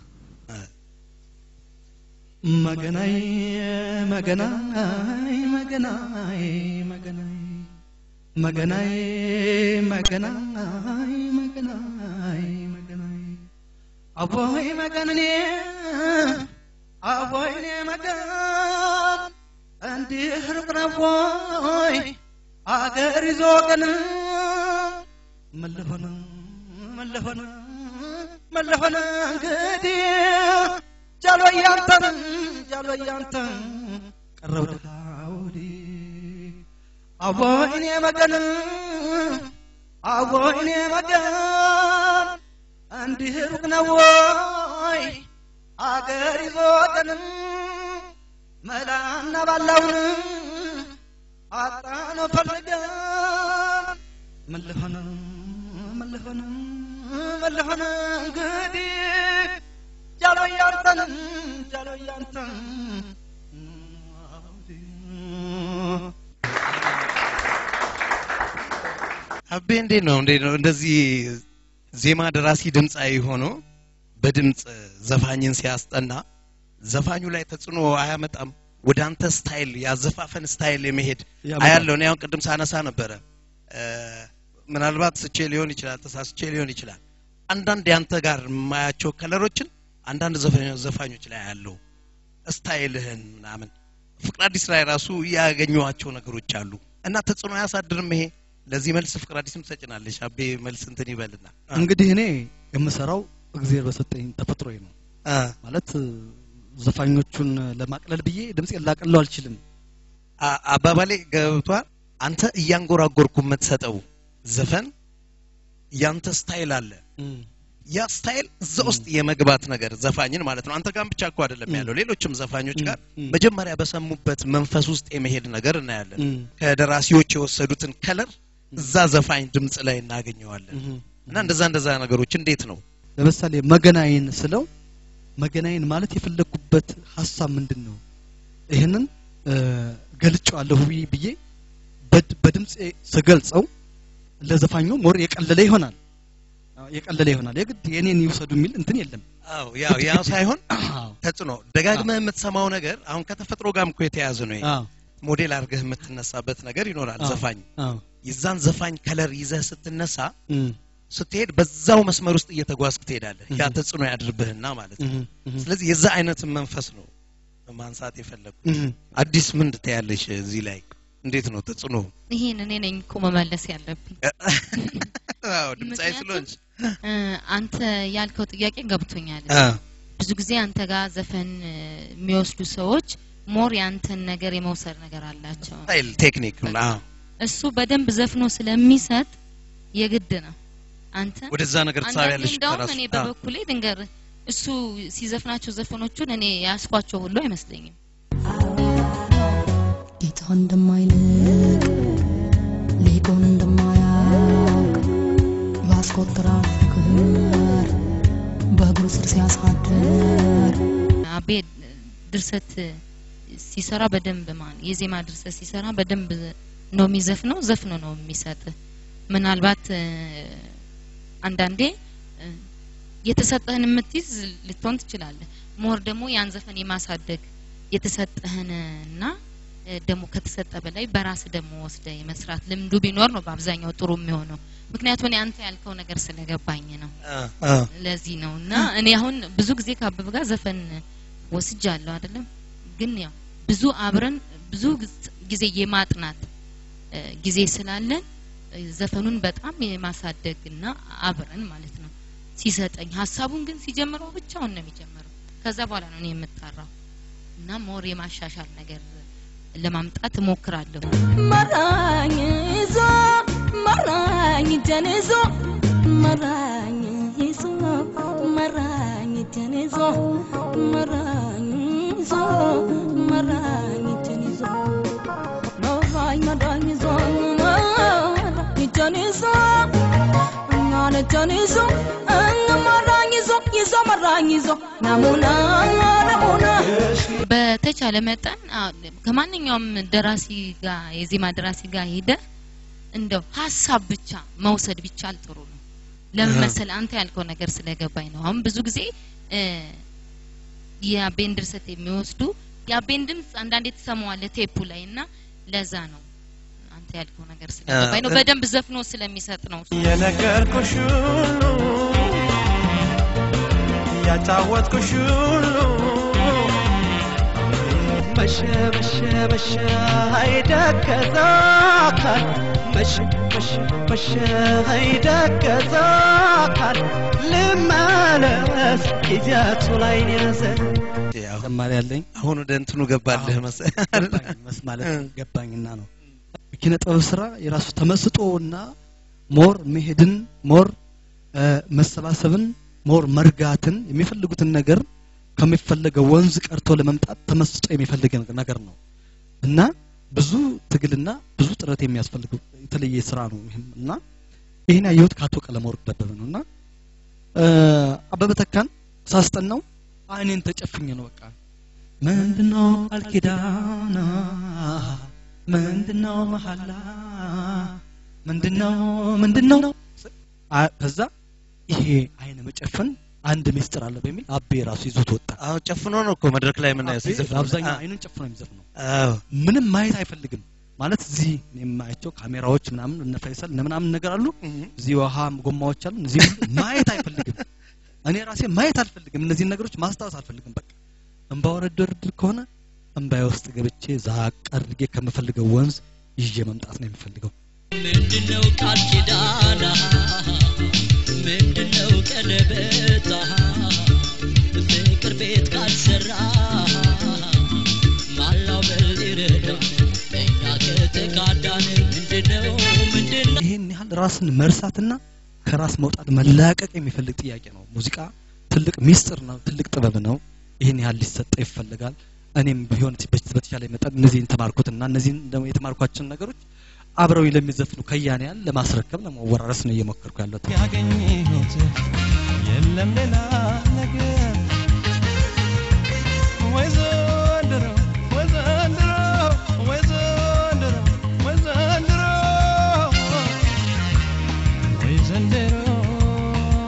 Speaker 2: መገናይ መገናይ መገናይ መገናይ መገናይ መገናይ መገናይ መገናይ አቦይ መገንኔ አቦይኔ መገን እንዲህ ሩቅ ነው ወይ አገር ይዞ ቀን መለሆነ መለሆነ መለሆነ እንግዲህ ጃሎ ያንተን ጃሎ ያንተን ቀረብ ደሃውዲ አቦይኔ መገን አቦይኔ መገን እንዲህ ሩቅ ነው ወይ አገር ይዞ ቀን መላና ባላውን አጣነ ፈልገን መለሆነ መለሆነ መለሆነ እንግዲህ ጃሎ ያንተን ጃሎ ያንተን
Speaker 1: አቤ እንዴት ነው እንዴት ነው እንደዚህ ዜማ ደራሲ ድምፃዊ ሆኖ በድምፅ ዘፋኝን ሲያስጠና ዘፋኙ ላይ ተጽዕኖ አያመጣም? ወደ አንተ ስታይል ያዘፋፈን ስታይል የመሄድ
Speaker 2: ያመጣል።
Speaker 1: አያለው። እኔ አሁን ቅድም ሳነሳ ነበረ እ፣ ምናልባት ስቼ ሊሆን ይችላል፣ ተሳስቼ ሊሆን ይችላል። አንዳንድ ያንተ ጋር የማያቸው ከለሮችን አንዳንድ ዘፋኞ- ዘፋኞች ላይ ያለው ስታይልህን ምናምን ፍቅር አዲስ ላይ ራሱ ያገኘኋቸው ነገሮች አሉ እና ተጽዕኖ አያሳድርም ይሄ? ለዚህ መልስ ፍቅር አዲስም ትሰጭናለሽ። አቤ መልስ እንትን ይበልና
Speaker 2: እንግዲህ እኔ የምሰራው እግዚአብሔር በሰጠኝ ተፈጥሮዬ ነው
Speaker 1: አ፣
Speaker 2: ማለት እ፣ ዘፋኞቹን ለማቅለል ብዬ ድምፄን ላቀለው አልችልም።
Speaker 1: አ- አባባሌ ገብቷል። አንተ እያንጎራጎርኩ የምትሰጠው ዘፈን ያንተ ስታይል አለ። ያ ስታይል እዛ ውስጥ የመግባት ነገር ዘፋኝን ማለት ነው። አንተ ጋር ብቻ እኮ አይደለም ያለው፣ ሌሎችም ዘፋኞች ጋር
Speaker 2: ም።
Speaker 1: መጀመሪያ በሰሙበት መንፈስ ውስጥ የመሄድ ነገር እናያለን።
Speaker 2: ም።
Speaker 1: ከደራሲዎች የወሰዱትን ከለር እዛ ዘፋኝ ድምፅ ላይ እናገኘዋለን። እና እንደዛ እንደዛ ነገሮች እንዴት ነው
Speaker 2: ለምሳሌ መገናይን ስለው መገናይን ማለት የፈለግኩበት ሀሳብ ምንድን ነው? ይህንን እ፣ ገልጬዋለሁ ብዬ- ብዬ በድ- በድምፄ ስገልጸው ለዘፋኙ ሞር የቀለለ ይሆናል። አዎ፣ የቀለለ ይሆናል። የግድ የኔን ይውሰዱ የሚል እንትን የለም።
Speaker 1: አዎ ያው ያው ሳይሆን
Speaker 2: አዎ
Speaker 1: ተጽዕኖ ደጋግመህ የምትሰማው ነገር አሁን ከተፈጥሮ ጋርም እኮ የተያያዘ ነው። ይሄ
Speaker 2: አዎ
Speaker 1: ሞዴል አድርገህ የምትነሳበት ነገር ይኖራል።
Speaker 2: አዎ።
Speaker 1: ዘፋኝ
Speaker 2: አዎ
Speaker 1: የዛን ዘፋኝ ከለር ይዘህ ስትነሳ
Speaker 2: እም፣
Speaker 1: ስትሄድ በዛው መስመር ውስጥ እየተጓዝክ ትሄዳለህ። ያ
Speaker 2: እህ።
Speaker 1: ተጽዕኖ ያድርብህና ማለት ነው።
Speaker 2: እም፣ እም፣
Speaker 1: ስለዚህ የዛ አይነት መንፈስ ነው ማንሳት የፈለጉ።
Speaker 2: እም።
Speaker 1: አዲስ ምን ትያለሽ እዚህ ላይ? እንዴት ነው ተጽዕኖ?
Speaker 3: ይሄን እኔ ነኝ እኮ መመለስ ያለብኝ።
Speaker 1: አዎ ድምጻዊ
Speaker 3: ምክንያቱም
Speaker 1: ስለሆንሽ
Speaker 3: እ፣ አንተ ያልከው ጥያቄ ገብቶኛል።
Speaker 1: አ
Speaker 3: ብዙ ጊዜ አንተ ጋር ዘፈን እ፣ የሚወስዱ ሰዎች ሞር ያንተን ነገር የመውሰድ ነገር አላቸው።
Speaker 1: ስታይል ቴክኒክ ነው። አዎ
Speaker 3: እሱ በደንብ ዘፍኖ ስለሚሰጥ የግድ ነው አንተ
Speaker 1: ወደዛ ነገር
Speaker 3: አንዳንዴ
Speaker 1: ትሳቢያለሽ
Speaker 3: እንደውም
Speaker 1: ከራሱ።
Speaker 3: እኔ
Speaker 1: አዎ።
Speaker 3: በበኩሌ ድንገር እሱ ሲዘፍናቸው ዘፈኖቹን እኔ ያስኳቸው ሁሉ አይመስለኝም።
Speaker 4: ጌታ እንደማይልቅ ሊቁን እንደማያውቅ ያስቆጥራል ፍቅር በእግሩ ስር ሲያሳድር
Speaker 3: አቤ ድርሰት ሲሰራ በደንብ ማን የዜማ ድርሰት ሲሰራ በደንብ ነው የሚዘፍነው፣ ዘፍኖ ነው የሚሰጥ። ምናልባት እ፣ አንዳንዴ እ፣ የተሰጠህን የምትይዝ ልትሆን ትችላለህ። ሞር ደግሞ ያን ዘፈን የማሳደግ የተሰጠህን እና እ፣ ደግሞ ከተሰጠ በላይ በራስ ደግሞ ወስደ የመስራት ልምዱ ቢኖር ነው በአብዛኛው ጥሩ የሚሆነው። ምክንያቱም እኔ አንተ ያልከው ነገር ስለገባኝ ነው።
Speaker 1: አ አ
Speaker 3: ለዚህ ነው እና እኔ አሁን ብዙ ጊዜ ከአበበ ጋር ዘፈን ወስጃለሁ አይደለም፣ ግን ያው ብዙ አብረን ብዙ ግዝ- ጊዜ የማጥናት እ፣ ጊዜ ስላለን እ፣ ዘፈኑን በጣም የማሳደግ እና አብረን ማለት ነው ሲሰጠኝ ሀሳቡን ግን ሲጀምረው ብቻውን ነው የሚጀምረው። ከዛ በኋላ ነው እኔ የምጣራው እና ሞር የማሻሻል ነገር ለማምጣት እሞክራለሁ።
Speaker 4: መራኝ ይዞ መራኝ እጄን ይዞ መራኝ ይዞ መራኝ እጄን ይዞ መራኝ ይዞ መራኝ እጄን ይዞ መራኝ መራኝ ይዞ መራኝ እጄን ይዞ እኛን እጄን ይዞ መራኝ ይዞ ይዞ መራኝ ይዞ ናሙና ናሙና
Speaker 3: በተቻለ መጠን አ- ከማንኛውም ደራሲ ጋር የዜማ ደራሲ ጋር ሄደ እንደው ሀሳብ ብቻ መውሰድ ቢቻል ጥሩ ነው። ለምን
Speaker 1: አሃ።
Speaker 3: መሰለህ አንተ ያልከው ነገር ስለገባኝ ነው። አሁን ብዙ ጊዜ እ፣ የአቤን ድርሰት የሚወስዱ የአቤን ድምፅ አንዳንዴ ትሰማዋለህ ቴፑ ላይ እና ለዛ ነው አንተ ያልከው ነገር ስለገባኝ ነው።
Speaker 1: እ-
Speaker 3: በደንብ ዘፍኖ ስለሚሰጥ ነው።
Speaker 5: የነገርኩሽ ሁሉ ያጫወትኩሽ ሁሉ መሸ መሸ መሸ አይደገዛ አካል መሸ መሸ መሸ አይደገዛ አካል ልመለስ ጊዜያቱ ላይ ያዘ
Speaker 1: ያው
Speaker 2: ተጨማሪ ያለኝ
Speaker 1: አሁን ወደ እንትኑ ገባልህ
Speaker 2: አዎ።
Speaker 1: መሰለህ
Speaker 2: ገባኝ መስ- ማለት
Speaker 1: እ።
Speaker 2: ገባኝና ነው ኪነ ጥበብ ስራ የራሱ ተመስጦና ሞር መሄድን ሞር እ፣ መሰባሰብን ሞር መርጋትን የሚፈልጉትን ነገር ከሚፈለገው ወንዝ ቀርቶ ለመምጣት ተመስጦ የሚፈልግ ነገር ነው እና ብዙ ትግልና ብዙ ጥረት የሚያስፈልግ የተለየ ስራ ነው ይህም እና ይህን ያየሁት ከአቶ ቀለመወርቅ ደበበ ነው እና እ፣ አበበ ተካን ሳስጠናው አይኔን ተጨፍኝ ነው በቃ ምንድነው ቃል ኪዳን ምንድነው መሐላ ምንድነው ምንድነው አ- ከዛ ይሄ አይነ መጨፈን አንድ ሚስጥር አለ በሚል አቤ ራሱ ይዞት ወጣ
Speaker 1: አዎ ጨፍኖ ነው እኮ መድረክ ላይ የምናየው
Speaker 2: አቤ
Speaker 1: ሲዘፍን።
Speaker 2: አብዛኛው
Speaker 1: አ-
Speaker 2: አይኑን ጨፍኖ የሚዘፍነው
Speaker 1: አዎ
Speaker 2: ምንም ማየት አይፈልግም ማለት እዚህ የማያቸው ካሜራዎች ምናምን እነ ፈይሰል እነ ምናምን ነገር አሉ
Speaker 1: እህ።
Speaker 2: እዚህ ውሃ ጎማዎች አሉ እዚህ ሁሉ ማየት አይፈልግም እኔ ራሴ ማየት አልፈልግም እነዚህን ነገሮች ማስታወስ አልፈልግም በቃ እንባ ወረድ ከሆነ እንባዬ ውስጥ ገብቼ ዛቅ አድርጌ ከምፈልገው ወንዝ ይዤ መምጣት ነው የሚፈልገው
Speaker 6: ምንድነው ቃል ኪዳና ምንድነው ቀለበታ ፍቅር ቤት ካልሰራ ማላው በል ይረዳ እኛ ከተካዳን ምንድነው ምንድነው
Speaker 2: ይሄን ያህል ራስን መርሳትና ከራስ መውጣት መላቀቅ የሚፈልግ ጥያቄ ነው ሙዚቃ ትልቅ ሚስጥር ነው ትልቅ ጥበብ ነው ይህን ያህል ሊሰጠው ይፈልጋል እኔም ቢሆን በ- በተቻለ መጠን እነዚህን ተማርኩትና እነዚህን ደግሞ የተማርኳቸውን ነገሮች አብረው ለሚዘፍኑ ከያንያን ለማስረከብ ለመወራረስ ነው እየሞከርኩ ያለሁት
Speaker 5: ያገኘሁት የለም ሌላ ነገር ወይ ዘንድሮ ወይ ዘንድሮ ወይ ዘንድሮ ወይ ዘንድሮ ወይ ዘንድሮ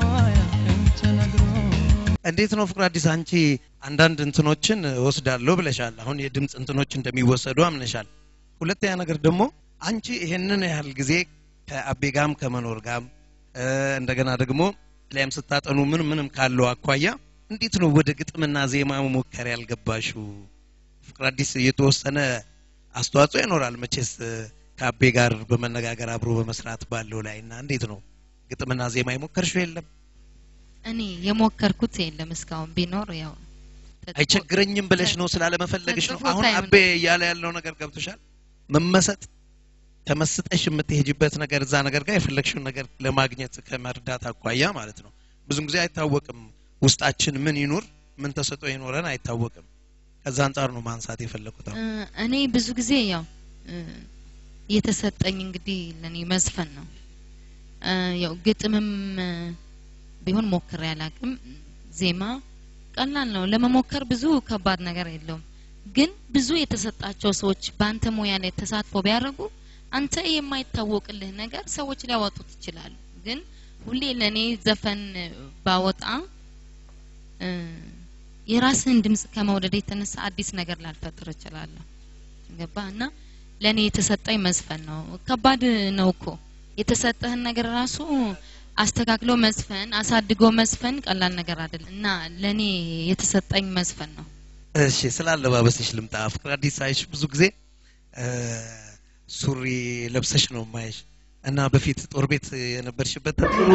Speaker 1: እንዴት ነው ፍቅር አዲስ አንቺ አንዳንድ እንትኖችን ወስዳለሁ ብለሻል። አሁን የድምፅ እንትኖች እንደሚወሰዱ አምነሻል። ሁለተኛ ነገር ደግሞ አንቺ ይሄንን ያህል ጊዜ ከአቤ ጋም ከመኖር ጋም እ፣ እንደገና ደግሞ ላይም ስታጠኑ ምን ምንም ካለው አኳያ እንዴት ነው ወደ ግጥምና ዜማ መሞከር ያልገባሽው? ፍቅር አዲስ የተወሰነ አስተዋጽኦ ይኖራል መቼስ እ፣ ከአቤ ጋር በመነጋገር አብሮ በመስራት ባለው ላይ እና እንዴት ነው ግጥምና ዜማ የሞከርሽው የለም?
Speaker 3: እኔ የሞከርኩት የለም እስካሁን ቢኖር ያው ተጽፎ-
Speaker 1: አይቸግረኝም ብለሽ ነው ስላለመፈለግሽ ነው።
Speaker 3: ተጽፎ
Speaker 1: አሁን
Speaker 3: ታይም
Speaker 1: አቤ እያለ ያለው ነገር ገብቶሻል። መመሰጥ ተመስጠሽ የምትሄጅበት ነገር እዛ ነገር ጋር የፈለግሽውን ነገር ለማግኘት ከመርዳት አኳያ ማለት ነው። ብዙም ጊዜ አይታወቅም ውስጣችን ምን ይኑር ምን ተሰጦ ይኖረን አይታወቅም። ከዛ አንጻር ነው ማንሳት የፈለኩት። አሁን
Speaker 3: እ፣ እኔ ብዙ ጊዜ ያው እ፣ የተሰጠኝ እንግዲህ ለኔ መዝፈን ነው። እ፣ ያው ግጥምም እ፣ ቢሆን ሞክሬ አላውቅም። ዜማ ቀላል ነው ለመሞከር ብዙ ከባድ ነገር የለውም። ግን ብዙ የተሰጣቸው ሰዎች በአንተ ሙያ ላይ ተሳትፎ ቢያደርጉ አንተ የማይታወቅልህ ነገር ሰዎች ሊያወጡት ይችላሉ። ግን ሁሌ ለኔ ዘፈን ባወጣ እ፣ የራስህን ድምጽ ከመውደድ የተነሳ አዲስ ነገር ላልፈጥር እችላለሁ። ገባ እና ለኔ የተሰጠኝ መዝፈን ነው። ከባድ ነው እኮ የተሰጠህን ነገር ራሱ አስተካክሎ መዝፈን አሳድጎ መዝፈን ቀላል ነገር አይደለም እና ለኔ የተሰጠኝ መዝፈን ነው።
Speaker 1: እሺ ስለ አለባበስሽ ልምጣ። ፍቅር አዲስ ሳይሽ ብዙ ጊዜ እ፣ ሱሪ ለብሰሽ ነው ማየሽ እና በፊት ጦር ቤት የነበርሽበት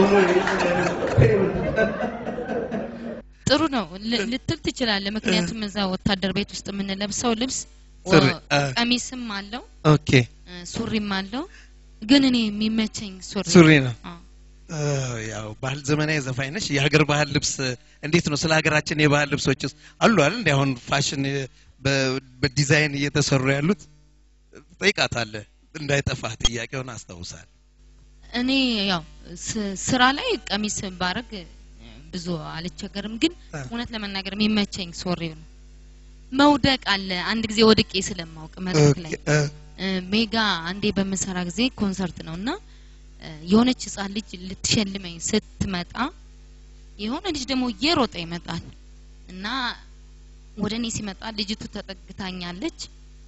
Speaker 3: ጥሩ ነው ል- ልትል ትችላለህ። ምክንያቱም እዛ ወታደር ቤት ውስጥ የምንለብሰው ልብስ
Speaker 1: ሱሪ፣
Speaker 3: ወ-
Speaker 1: አ።
Speaker 3: ቀሚስም አለው
Speaker 1: ኦኬ
Speaker 3: እ፣ ሱሪም አለው። ግን እኔ የሚመቸኝ ሱሪ
Speaker 1: ሱሪ ነው።
Speaker 3: አዎ።
Speaker 1: እ፣ ያው ባህል ዘመናዊ ዘፋኝ ነሽ። የሀገር ባህል ልብስ እንዴት ነው? ስለ ሀገራችን የባህል ልብሶች ውስጥ አሉ አይደል? እንደ አሁን ፋሽን በ- በዲዛይን እየተሰሩ ያሉት ጠይቃታለህ። እንዳይጠፋ ጥያቄውን አስታውሳል።
Speaker 3: እኔ ያው ስ- ስራ ላይ ቀሚስ ባረግ እ፣ ብዙ አልቸገርም። ግን
Speaker 1: አ።
Speaker 3: እውነት ለመናገር የሚመቸኝ ሱሪው ነው። መውደቅ አለ። አንድ ጊዜ ወድቄ ስለማውቅ መድረክ ላይ
Speaker 1: እ፣
Speaker 3: እ፣ ሜጋ አንዴ በምሰራ ጊዜ ኮንሰርት ነው እና እ፣ የሆነች ህጻን ልጅ ልትሸልመኝ ስትመጣ የሆነ ልጅ ደግሞ እየሮጠ ይመጣል እና ወደ እኔ ሲመጣ ልጅቱ ተጠግታኛለች።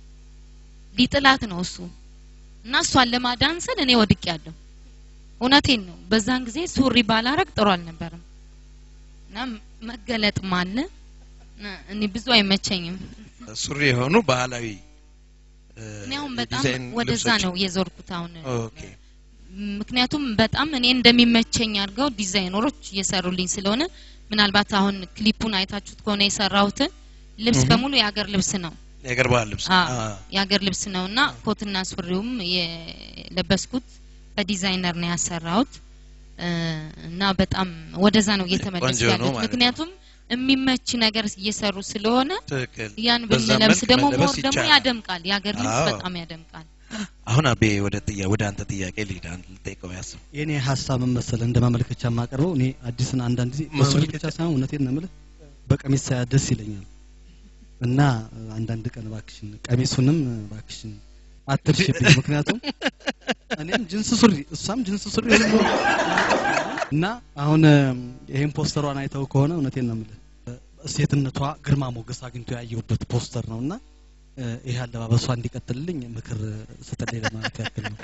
Speaker 3: ሊጥላት ነው እሱ እና እሷን ለማዳን ስል እኔ ወድቅ ያለሁ እውነቴን ነው። በዛን ጊዜ ሱሪ ባላረግ ጥሩ አልነበረም እና መገለጥም አለ እና እኔ ብዙ አይመቸኝም።
Speaker 1: ሱሪ የሆኑ ባህላዊ እ፣
Speaker 3: እኔ አሁን በጣም
Speaker 1: የዲዛይን
Speaker 3: ወደዛ
Speaker 1: ልብሶች።
Speaker 3: ነው የዞርኩት አሁን
Speaker 1: ኦኬ
Speaker 3: ምክንያቱም በጣም እኔ እንደሚመቸኝ አድርገው ዲዛይነሮች እየሰሩልኝ ስለሆነ ምናልባት አሁን ክሊፑን አይታችሁት ከሆነ የሰራሁትን ልብስ
Speaker 1: እህ።
Speaker 3: በሙሉ የሀገር ልብስ ነው።
Speaker 1: የሀገር ባህል ልብስ
Speaker 3: አዎ
Speaker 1: አ፣
Speaker 3: የሀገር ልብስ ነው እና ኮትና ሱሪውም የለበስኩት በዲዛይነር ነው ያሰራሁት እ፣ እና በጣም ወደዛ ነው እየተመለሱ
Speaker 1: ቆንጆ ነው
Speaker 3: ያሉት።
Speaker 1: ማለት ነው።
Speaker 3: ምክንያቱም የሚመች ነገር እየሰሩ ስለሆነ
Speaker 1: ትክክል።
Speaker 3: ያን
Speaker 1: በዛ
Speaker 3: ብንለብስ
Speaker 1: መልክ
Speaker 3: ደግሞ
Speaker 1: መለበስ
Speaker 3: ሞር ደግሞ
Speaker 1: ይቻላል።
Speaker 3: ያደምቃል። የሀገር ልብስ
Speaker 1: አዎ።
Speaker 3: በጣም ያደምቃል።
Speaker 1: አሁን አቤ ወደ ጥያ ወደ አንተ ጥያቄ ልሂድ። አንድ ልጠይቀው ያስብ
Speaker 2: የኔ ሀሳብ ምን መሰለህ እንደ ማመልከቻ የማቀርበው እኔ አዲስን አንዳንድ ጊዜ በሱሪ
Speaker 1: ማመልከቻ?
Speaker 2: ብቻ ሳይሆን እውነቴን ነው የምልህ በቀሚስ ሳያ ደስ ይለኛል እና አንዳንድ ቀን እባክሽን ቀሚሱንም እባክሽን አትርሽብኝ ምክንያቱም እኔም ጅንስ ሱሪ እሷም ጅንስ ሱሪ ሆኖ እና አሁን እም፣ ይሄን ፖስተሯን አይተው ከሆነ እውነቴን ነው የምልህ እ፣ ሴትነቷ ግርማ ሞገስ አግኝቶ ያየሁበት ፖስተር ነው እና እ፣ ይሄ አለባበሷ እንዲቀጥልልኝ ምክር ስትለኝ ለማለት ያክል ነው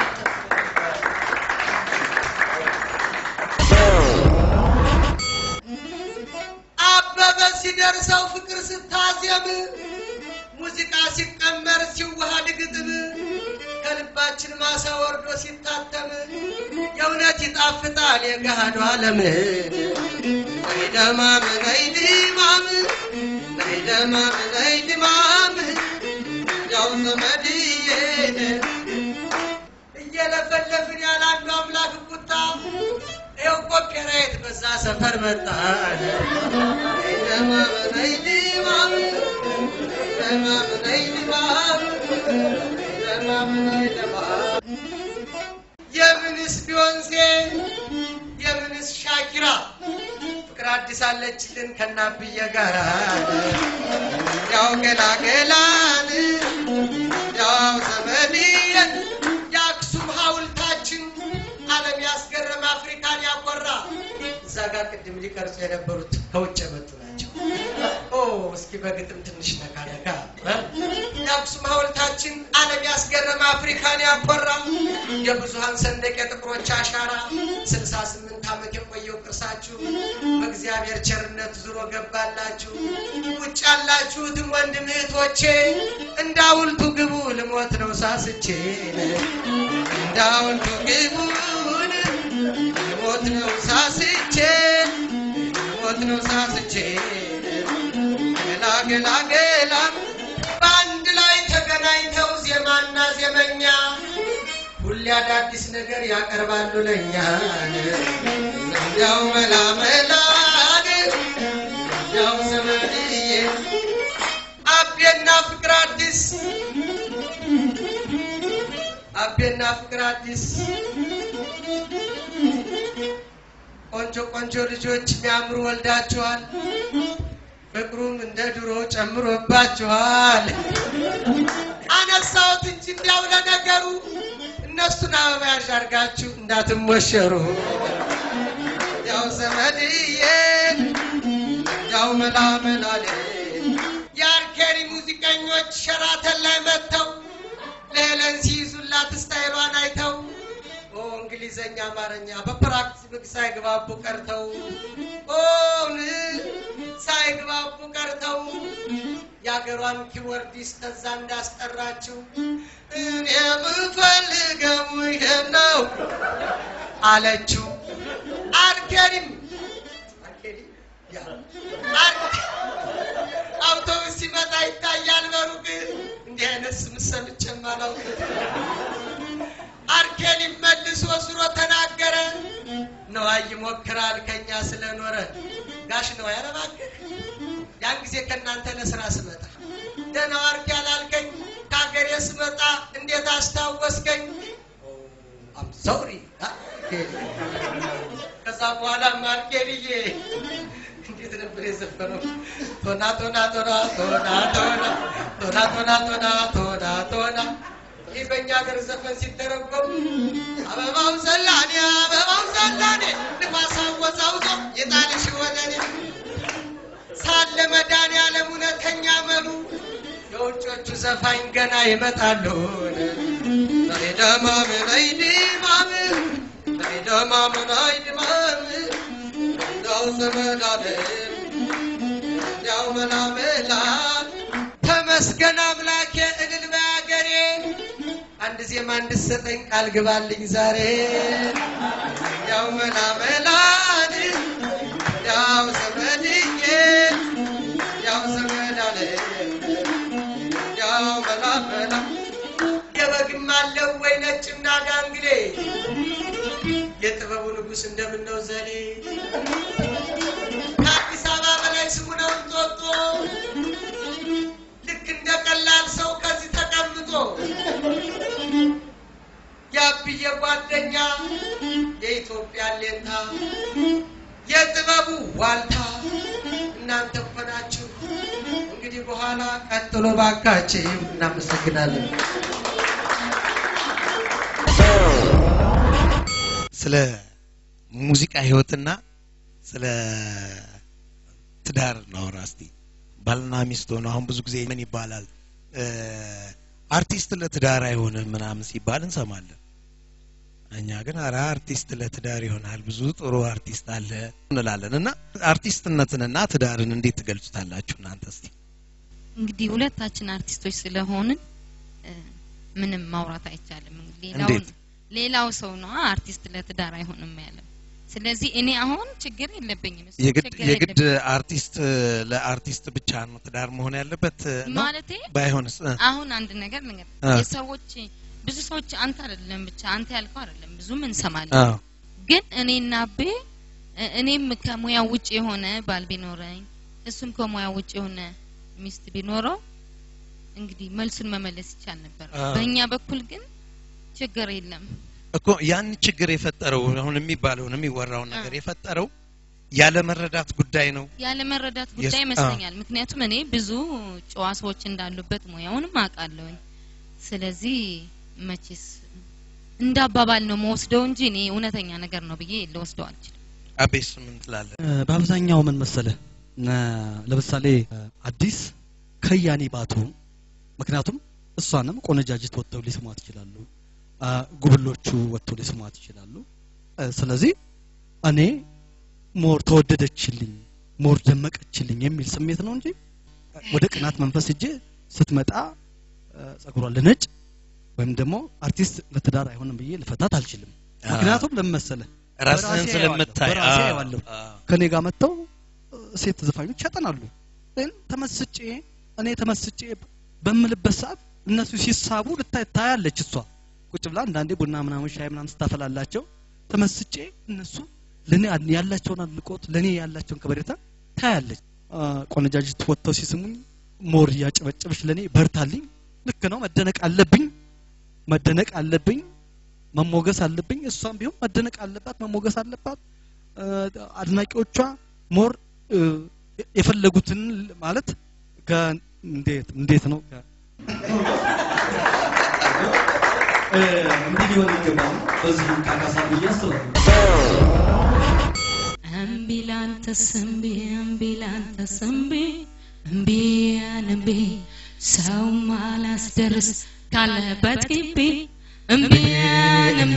Speaker 7: አበበ ሲደርሰው ፍቅር ስታዜም ሙዚቃ ሲቀመር ሲዋሃድ ግጥም ከልባችን ማሳ ወርዶ ሲታተም የእውነት ይጣፍጣል የገሃዱ ዓለም ነይ ደማም ነይ ድማም ነይ ደማም ነይ ድማም ያው ዘመድዬ እየለፈለፍን ያለ አንዱ አምላክ ቁጣ ይኸው ኮፒራይት በዛ ሰፈር መጣ ነይ ደማም ነይ ድማም ነይ ደማም ነይ ድማም ነይ ደማም ነይ ድማም የምንስ ቢዮንሴ የምንስ ሻኪራ ፍቅር አዲስ አለችልን ከናብየ ጋራ ያው ገላገላን ያው ዘመድየን የአክሱም ሐውልታችን ዓለም ያስገረመ አፍሪካን ያኮራ እዛ ጋር ቅድም ሊቀርጹ የነበሩት ከውጭ የመጡ ናቸው። ኦ እስኪ በግጥም ትንሽ ነካ ነካ እ? የአክሱም ሐውልታችን ዓለም ያስገረመ አፍሪካን ያኮራ የብዙሃን ሰንደቅ የጥቁሮች አሻራ ስልሳ ስምንት ዓመት የቆየው ቅርሳችሁ በእግዚአብሔር ቸርነት ዙሮ ገባላችሁ። ውጭ ያላችሁትን ወንድም እህቶቼ እንደ ሐውልቱ ግቡ ልሞት ነው ሳስቼ እንደ ሐውልቱ ግቡን ልሞት ነው ሳስቼ ልሞት ነው ሳስቼ ገላ ገላ ገላ በአንድ ላይ ተገናኝተው ዜማና ዜመኛ ሁሌ አዳዲስ ነገር ያቀርባሉ ለኛ እንዲያው መላ መላ እንዲያው ዘመድዬ አቤና ፍቅር አዲስ አቤና ፍቅር አዲስ ቆንጆ ቆንጆ ልጆች የሚያምሩ ወልዳችኋል። ፍቅሩም እንደ ድሮ ጨምሮባችኋል። አነሳሁት እንጂ እንዲያው ለነገሩ እነሱን አበባ ያዥ አድርጋችሁ እንዳትሞሸሩ። ያው ዘመድዬ ያው መላመላሌ የአርኬሪ ሙዚቀኞች ሸራተን ላይ መጥተው ለሄለን ሲይዙላት ስታይሏን አይተው ኦ እንግሊዘኛ አማርኛ በፕራክቲስ ሳይግባቡ ቀርተው ኦ ን- ሳይግባቡ ቀርተው የአገሯን ኪቦርዲስት ተዛ እንዳስጠራችው እኔ የምፈልገው ይሄን ነው አለችው። አርኬሪም አርኬሪ ያ አር- አውቶቡስ ሲመጣ ይታያል በሩቅ እንዲህ አይነት ስም ሰምቼም አላውቅም። አርኬሊም መልሶ ስሮ ተናገረ። ነዋይ ይሞክራል ከኛ ስለኖረ ጋሽ ነው ያረባክህ ያን ጊዜ ከእናንተ ለስራ ስመጣ ደህና ዋርክ ያላልከኝ ከሀገሬ ስመጣ እንዴት አስታወስከኝ? አም ሶሪ ከዛ በኋላ ማርኬልዬ እንዴት ነበር የዘፈነው? ቶና ቶና ቶና ቶና ቶና ቶና ቶና ቶና ቶና ቶና ይህ በእኛ ሀገር ዘፈን ሲተረጎም አበባው ዘላኔ አበባው ዘላኔ ንፋስ አወዛውዞ የጣልሽ ወደኔ ሳለ መድኃኒዓለም እውነተኛ መሉ የውጮቹ ዘፋኝ ገና ይመጣሉ። ነይደማም ነይድማም ነይደማም ነይድማም እንዳው ዘመዳለም እንዳው መላመላ ተመስገን አምላኬ እልል በአገሬ አንድ ዜማ እንድሰጠኝ ቃል ግባልኝ ዛሬ ያው መላመላን ያው ዘመድዬ ያው ዘመዳለ ያው መላመላ የበግም አለው ወይ ነጭና ዳንግሌ የጥበቡ ንጉሥ እንደምነው ዘሌ ከአዲስ አበባ በላይ ስሙ ነው እንጦጦ ልክ እንደ ቀላል ሰው ከዚህ ተቀምጦ የአብዬ ጓደኛ የኢትዮጵያ ሌንታ የጥበቡ ዋልታ እናንተ እኮ ናችሁ። እንግዲህ በኋላ ቀጥሎ ባካችሁ። እናመሰግናለን።
Speaker 1: ስለ ሙዚቃ ህይወትና ስለ ትዳር እናውራ እስቲ። ባልና ሚስት ሆነው አሁን ብዙ ጊዜ ምን ይባላል እ አርቲስት ለትዳር አይሆንም ምናምን ሲባል እንሰማለን። እኛ ግን ኧረ አርቲስት ለትዳር ይሆናል ብዙ ጥሩ አርቲስት አለ እንላለን። እና አርቲስትነትንና ትዳርን እንዴት ትገልጹታላችሁ እናንተ እስቲ?
Speaker 3: እንግዲህ ሁለታችን አርቲስቶች ስለሆንን እ፣ ምንም ማውራት አይቻልም። ሌላው
Speaker 1: እንዴት?
Speaker 3: ሌላው ሰው ነው አርቲስት ለትዳር አይሆንም ያለው። ስለዚህ እኔ አሁን ችግር የለብኝም። እሱ
Speaker 1: የግድ
Speaker 3: ችግር
Speaker 1: የግድ
Speaker 3: የለብኝም።
Speaker 1: አርቲስት ለአርቲስት ብቻ ነው ትዳር መሆን ያለበት ነው?
Speaker 3: ማለቴ
Speaker 1: ባይሆንስ እ?
Speaker 3: አሁን አንድ ነገር ነገር
Speaker 1: አ።
Speaker 3: የሰዎች ብዙ ሰዎች አንተ አይደለም ብቻ አንተ ያልከው አይደለም ብዙም እንሰማለን።
Speaker 1: አዎ
Speaker 3: ግን እኔና አቤ እ- እኔም ከሙያ ውጭ የሆነ ባል ቢኖረኝ እሱም ከሙያ ውጭ የሆነ ሚስት ቢኖረው እንግዲህ መልሱን መመለስ ይቻል ነበር።
Speaker 1: አዎ።
Speaker 3: በእኛ በኩል ግን ችግር የለም።
Speaker 1: እኮ ያን ችግር የፈጠረው አሁን የሚባለውን የሚወራውን ነገር
Speaker 3: አ።
Speaker 1: የፈጠረው ያለ መረዳት ጉዳይ ነው።
Speaker 3: ያለ መረዳት
Speaker 1: የስ-
Speaker 3: ጉዳይ
Speaker 1: አዎ።
Speaker 3: ይመስለኛል። ምክንያቱም እኔ ብዙ ጨዋ ሰዎች እንዳሉበት ሙያውንም አውቃለሁኝ። ስለዚህ መቼስ እንደ አባባል ነው መወስደው እንጂ እኔ እውነተኛ ነገር ነው ብዬ ልወስደው አልችልም።
Speaker 1: አቤስ ምን ትላለህ?
Speaker 2: እ፣ በአብዛኛው ምን መሰለህ ነ- ለምሳሌ እ፣ አዲስ ከያኔ ባትሆን ምክንያቱም እሷንም ቆነጃጅት ወጥተው ሊስሟት ይችላሉ አ፣ ጉብሎቹ ወጥተው ሊስሟት ይችላሉ እ፣ ስለዚህ እኔ ሞር ተወደደችልኝ ሞር ደመቀችልኝ የሚል ስሜት ነው እንጂ ወደ ቅናት መንፈስ እጄ ስትመጣ እ፣ ጸጉሯን ልነጭ ወይም ደግሞ አርቲስት ለትዳር አይሆንም ብዬ ልፈታት አልችልም ምክንያቱም ለምን መሰለህ
Speaker 1: ራስህን
Speaker 2: በራሴ
Speaker 1: ስለምታይ
Speaker 2: አየዋለሁ፣ በራሴ
Speaker 1: አዎ፣
Speaker 2: አየዋለሁ።
Speaker 1: አዎ።
Speaker 2: ከኔ ጋር መጥተው እ፣ ሴት ዘፋኞች ያጠናሉ ግን ተመስጬ እኔ ተመስጬ በምልበት ሰዓት እነሱ ሲሳቡ ልታይ ታያለች እሷ ቁጭ ብላ አንዳንዴ ቡና ምናምን ሻይ ምናምን ስታፈላላቸው ተመስጬ እነሱ ለኔ ያላቸውን አድናቆት ለኔ ያላቸውን ከበሬታ ታያለች አ፣ ቆነጃጅት ወጥተው ሲስሙኝ ሞር እያጨበጨበች ለኔ በርታልኝ ልክ ነው መደነቅ አለብኝ መደነቅ አለብኝ መሞገስ አለብኝ እሷም ቢሆን መደነቅ አለባት መሞገስ አለባት እ፣ አድናቂዎቿ ሞር እ፣ የፈለጉትን ማለት ከ- እንዴት እንዴት ነው ከ- እ፣ እንዲህ ሊሆን ይገባል በዚህ ካካሳ ብዬ አስባለሁ
Speaker 3: እምቢ ላንተስ እምቢ እምቢ ላንተስ እምቢ እምቢ እምቢ ሰው ማላስደርስ ካለበት ግቢ እምቢ እምቢ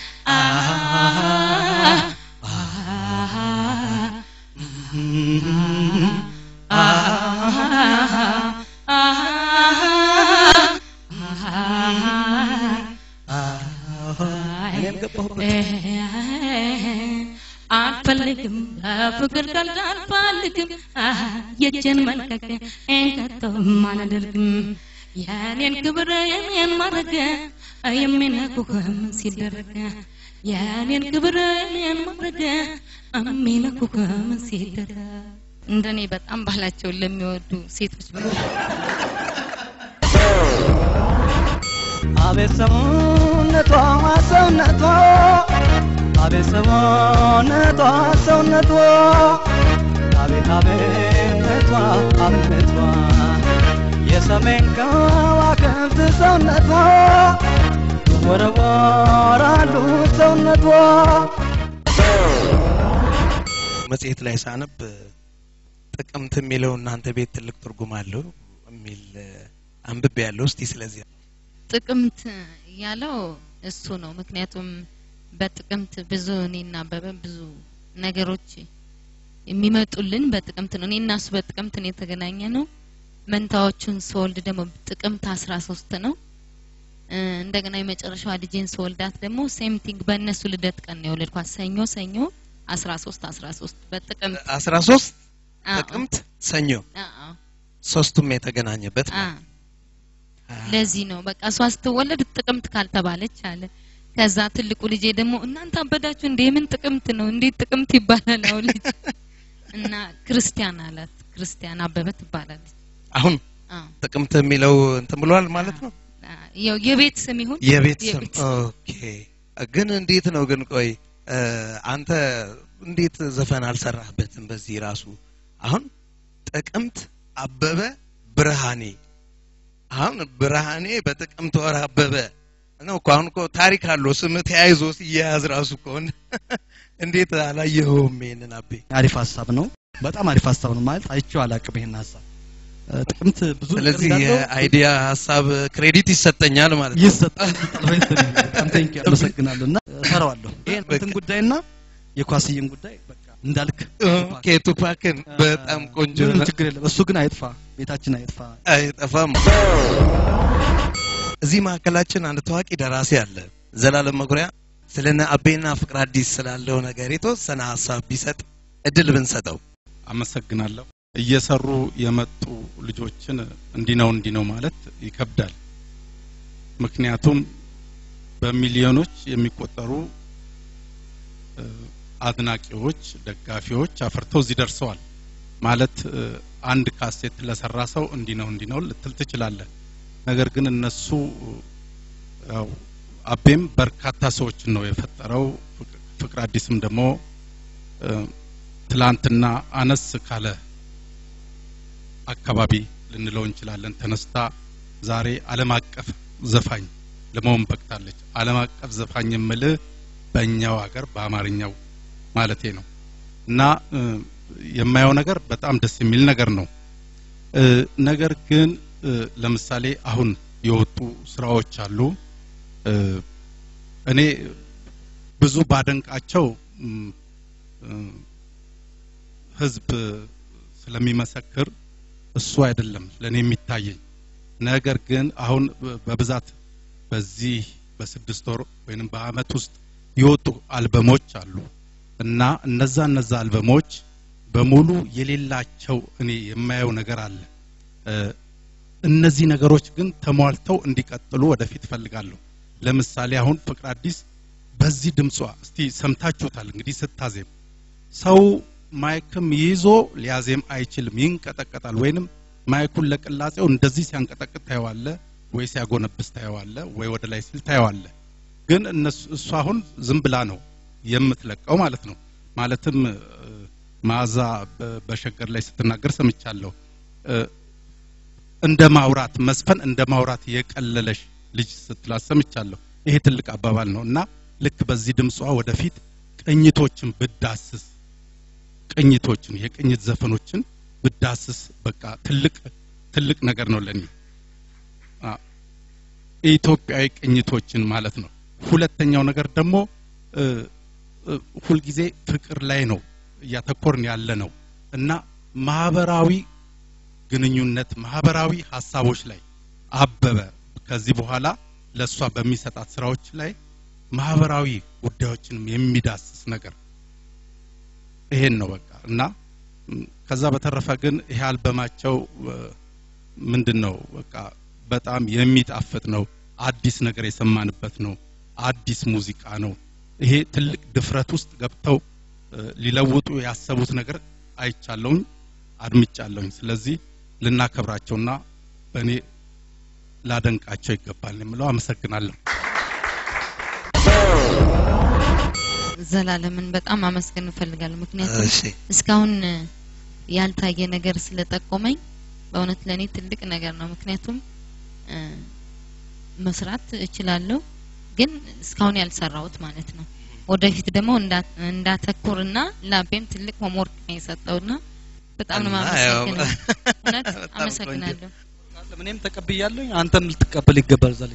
Speaker 2: እኔም ገባሁበት
Speaker 3: አልፈልግም በፍቅር ቀልድ አልፈልግም የእጄን መልቀቅ ከቶም አላደርግም የኔን ክብር የኔን ማድረግ የሚነኩህም ሲደረግ የኔን ክብር የኔን ማድረግ የሚነኩህም ሲደረግ እንደኔ በጣም ባህላቸውን ለሚወዱ ሴቶች በሙሉ
Speaker 5: አቤት ሰውነቷ ሰውነቷ አቤት ሰውነቷ ሰውነቷ አቤት አቤነቷ አብነቷ የሰሜን ከዋክብት ሰውነቷ ወረወራሉ ሰውነቷ
Speaker 1: መጽሔት ላይ ሳነብ ጥቅምት የሚለው እናንተ ቤት ትልቅ ትርጉም አለው የሚል አንብቤ ያለው እስቲ ስለዚህ
Speaker 3: ጥቅምት ያለው እሱ ነው። ምክንያቱም በጥቅምት ብዙ እኔና አበበ ብዙ ነገሮች የሚመጡልን በጥቅምት ነው። እኔና እሱ በጥቅምት ነው የተገናኘ ነው። መንታዎቹን ስወልድ ደግሞ ጥቅምት አስራ ሶስት ነው። እ፣ እንደገና የመጨረሻዋ ልጄን ስወልዳት ደግሞ ሴም ቲንግ በእነሱ ልደት ቀን ነው የወለድኳት። ሰኞ ሰኞ አስራ ሶስት አስራ ሶስት በጥቅምት
Speaker 1: አስራ ሶስት
Speaker 3: አዎ፣
Speaker 1: ጥቅምት ሰኞ
Speaker 3: አዎ፣
Speaker 1: ሶስቱም የተገናኘበት
Speaker 3: አዎ።
Speaker 1: ማለት ነው።
Speaker 3: ለዚህ ነው በቃ እሷ ስትወለድ ጥቅምት ካልተባለች አለ። ከዛ ትልቁ ልጄ ደግሞ እናንተ አበዳችሁ እንዴ ምን ጥቅምት ነው እንዴት ጥቅምት ይባላል? አሁን ልጅ እና ክርስቲያን አላት። ክርስቲያን አበበ ትባላለች።
Speaker 1: አሁን
Speaker 3: አዎ
Speaker 1: ጥቅምት የሚለው እንትን ብሏል ማለት ነው
Speaker 3: አ- ያው የቤት ስም ይሁን
Speaker 1: የቤት ስም
Speaker 3: የቤት
Speaker 1: ኦኬ ግን እንዴት ነው ግን ቆይ እ፣ አንተ እንዴት ዘፈን አልሰራህበትም በዚህ ራሱ አሁን ጥቅምት አበበ ብርሃኔ አሁን ብርሃኔ በጥቅምት ወር አበበ ነው እኮ አሁን እኮ ታሪክ አለው ስም ተያይዞ ሲያያዝ ራሱ ከሆነ እንዴት አላየኸውም ይሄንን አቤ
Speaker 2: አሪፍ ሀሳብ ነው በጣም አሪፍ ሀሳብ ነው ማለት አይቼው አላቅም ይሄን ሀሳብ እ፣ ጥቅምት ብዙ ነገር
Speaker 1: ስለዚህ
Speaker 2: እንዳለው
Speaker 1: የአይዲያ ሀሳብ ክሬዲት ይሰጠኛል ማለት ነው
Speaker 2: ይሰጣል በጣም ቴንክ አመሰግናለሁ እና እሰራዋለሁ ይሄን
Speaker 1: በቃ።
Speaker 2: እንትን ጉዳይና የኳስዬን ጉዳይ በቃ እንዳልክ
Speaker 1: ኦኬ ቱፓክን በጣም ቆንጆ
Speaker 2: ምንም
Speaker 1: ነው።
Speaker 2: ችግር የለም እሱ ግን አይጥፋ ቤታችን አይጥፋ
Speaker 1: አይጠፋም። እዚህ መካከላችን አንድ ታዋቂ ደራሲ አለ፣ ዘላለም መኩሪያ። ስለነ አቤና ፍቅር አዲስ ስላለው ነገር የተወሰነ ሀሳብ ቢሰጥ እድል ብንሰጠው።
Speaker 8: አመሰግናለሁ። እየሰሩ የመጡ ልጆችን እንዲህ ነው እንዲህ ነው ማለት ይከብዳል። ምክንያቱም በሚሊዮኖች የሚቆጠሩ እ፣ አድናቂዎች፣ ደጋፊዎች አፍርተው እዚህ ደርሰዋል ማለት እ፣ አንድ ካሴት ለሰራ ሰው እንዲህ ነው እንዲህ ነው ልትል ትችላለህ። ነገር ግን እነሱ ያው አቤም በርካታ ሰዎችን ነው የፈጠረው። ፍቅ- ፍቅር አዲስም ደግሞ እ፣ ትላንትና አነስ ካለ አካባቢ ልንለው እንችላለን ተነስታ ዛሬ ዓለም አቀፍ ዘፋኝ ለመሆን በቅታለች። ዓለም አቀፍ ዘፋኝ የምልህ በእኛው ሀገር በአማርኛው ማለቴ ነው እና እ፣ የማየው ነገር በጣም ደስ የሚል ነገር ነው። እ፣ ነገር ግን እ፣ ለምሳሌ አሁን የወጡ ስራዎች አሉ። እ፣ እኔ ብዙ ባደንቃቸው እም፣ እ፣ ህዝብ ስለሚመሰክር እሱ አይደለም ለእኔ የሚታየኝ። ነገር ግን አሁን በብዛት በዚህ በስድስት ወር ወይንም በአመት ውስጥ የወጡ አልበሞች አሉ እና እነዛ እነዛ አልበሞች በሙሉ የሌላቸው እኔ የማየው ነገር አለ። እ፣ እነዚህ ነገሮች ግን ተሟልተው እንዲቀጥሉ ወደፊት ፈልጋለሁ። ለምሳሌ አሁን ፍቅር አዲስ በዚህ ድምጿ እስቲ ሰምታችሁታል እንግዲህ ስታዜም ሰው ማይክም ይዞ ሊያዜም አይችልም፣ ይንቀጠቀጣል። ወይንም ማይኩን ለቅላጼው እንደዚህ ሲያንቀጠቅጥ ታየዋለ፣ ወይ ሲያጎነብስ ታየዋለ፣ ወይ ወደ ላይ ሲል ታየዋለ። ግን እነሱ እሱ አሁን ዝም ብላ ነው የምትለቀው ማለት ነው። ማለትም እ፣ መዓዛ በ- በሸገር ላይ ስትናገር ሰምቻለሁ። እ፣ እንደ ማውራት መስፈን እንደ ማውራት የቀለለሽ ልጅ ስትላት ሰምቻለሁ። ይሄ ትልቅ አባባል ነው እና ልክ በዚህ ድምጿ ወደፊት ቅኝቶችን ብዳስስ ቅኝቶችን የቅኝት ዘፈኖችን ብዳስስ በቃ ትልቅ ትልቅ ነገር ነው ለኔ አ፣ ኢትዮጵያዊ ቅኝቶችን ማለት ነው። ሁለተኛው ነገር ደግሞ እ፣ እ፣ ሁልጊዜ ፍቅር ላይ ነው እያተኮርን ያለ ነው እና ማህበራዊ ግንኙነት ማህበራዊ ሀሳቦች ላይ አበበ ከዚህ በኋላ ለእሷ በሚሰጣት ስራዎች ላይ ማህበራዊ ጉዳዮችንም የሚዳስስ ነገር ይሄን ነው በቃ እና ም፣ ከዛ በተረፈ ግን ይሄ አልበማቸው እ፣ ምንድን ነው በቃ በጣም የሚጣፍጥ ነው። አዲስ ነገር የሰማንበት ነው። አዲስ ሙዚቃ ነው። ይሄ ትልቅ ድፍረት ውስጥ ገብተው እ፣ ሊለውጡ ያሰቡት ነገር አይቻለሁኝ፣ አድምጫለሁኝ። ስለዚህ ልናከብራቸውና በእኔ ላደንቃቸው ይገባል የምለው አመሰግናለሁ።
Speaker 3: ዘላለምን በጣም አመስገን እፈልጋለሁ። ምክንያቱም
Speaker 1: እሺ
Speaker 3: እስካሁን እ፣ ያልታየ ነገር ስለጠቆመኝ በእውነት ለእኔ ትልቅ ነገር ነው። ምክንያቱም እ፣ መስራት እችላለሁ፣ ግን እስካሁን ያልሰራሁት ማለት ነው። ወደፊት ደግሞ እንዳ- እንዳተኩርና ላቤም ትልቅ ሆምወርክ ነው የሰጠውና በጣም ነው
Speaker 1: እና ያው
Speaker 3: የማመሰግነው። እውነት
Speaker 1: በጣም
Speaker 3: አመሰግናለሁ።
Speaker 2: እኔም ተቀብያለሁ፣ አንተም ልትቀበል ይገባል። ዛሬ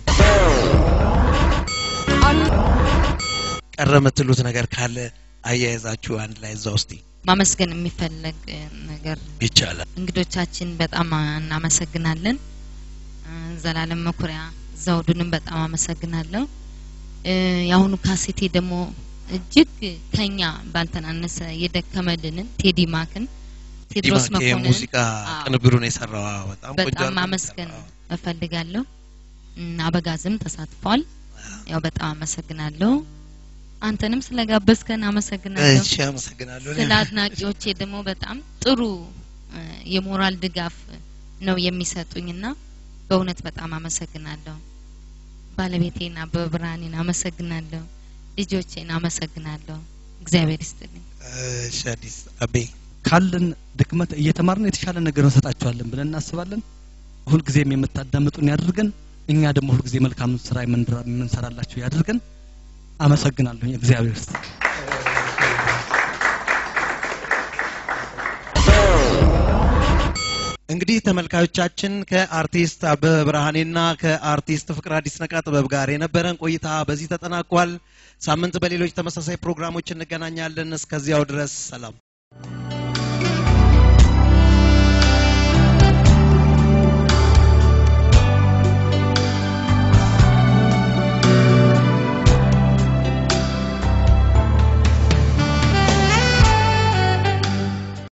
Speaker 1: ቀረ የምትሉት ነገር ካለ አያይዛችሁ አንድ ላይ እዛ ውስጥ
Speaker 3: ማመስገን የሚፈለግ እ፣ ነገር
Speaker 1: ይቻላል።
Speaker 3: እንግዶቻችን በጣም እናመሰግናለን። እ፣ ዘላለም መኩሪያ ዘውዱንም በጣም አመሰግናለሁ። እ፣ የአሁኑ ካሴቴ ደግሞ እጅግ ከኛ ባልተናነሰ የደከመልንን ቴዲ ማክን ቴድሮስ
Speaker 1: ዲማክ
Speaker 3: መኮንን
Speaker 1: የሙዚቃ
Speaker 3: አዎ፣
Speaker 1: ቅንብሩን የሰራው አዎ፣ በጣም ቆንጆ
Speaker 3: በጣም
Speaker 1: አድርጎ
Speaker 3: ማመስገን
Speaker 1: የሰራው።
Speaker 3: እፈልጋለሁ። እም፣ አበጋዝም ተሳትፏል። ያው በጣም አመሰግናለሁ። አንተንም ስለጋበዝከን አመሰግናለሁ።
Speaker 1: እሺ አመሰግናለሁ።
Speaker 3: ስለ አድናቂዎቼ ደግሞ በጣም ጥሩ እ፣ የሞራል ድጋፍ ነው የሚሰጡኝና በእውነት በጣም አመሰግናለሁ። ባለቤቴን አበበ ብርሃኔን አመሰግናለሁ። ልጆቼን አመሰግናለሁ። እግዚአብሔር ይስጥልኝ።
Speaker 1: እሺ አዲስ አቤ
Speaker 2: ካለን ድክመት እየተማርን የተሻለ ነገር እንሰጣቸዋለን ብለን እናስባለን። ሁልጊዜም የምታዳምጡን ያድርገን። እኛ ደግሞ ሁልጊዜ መልካም ስራ የምንድራ- የምንሰራላችሁ ያድርገን። አመሰግናለሁ። እግዚአብሔር ይስጥ።
Speaker 1: እንግዲህ ተመልካዮቻችን ከአርቲስት አበበ ብርሃኔና ከአርቲስት ፍቅር አዲስ ነቃ ጥበብ ጋር የነበረን ቆይታ በዚህ ተጠናቋል። ሳምንት በሌሎች ተመሳሳይ ፕሮግራሞች እንገናኛለን። እስከዚያው ድረስ ሰላም።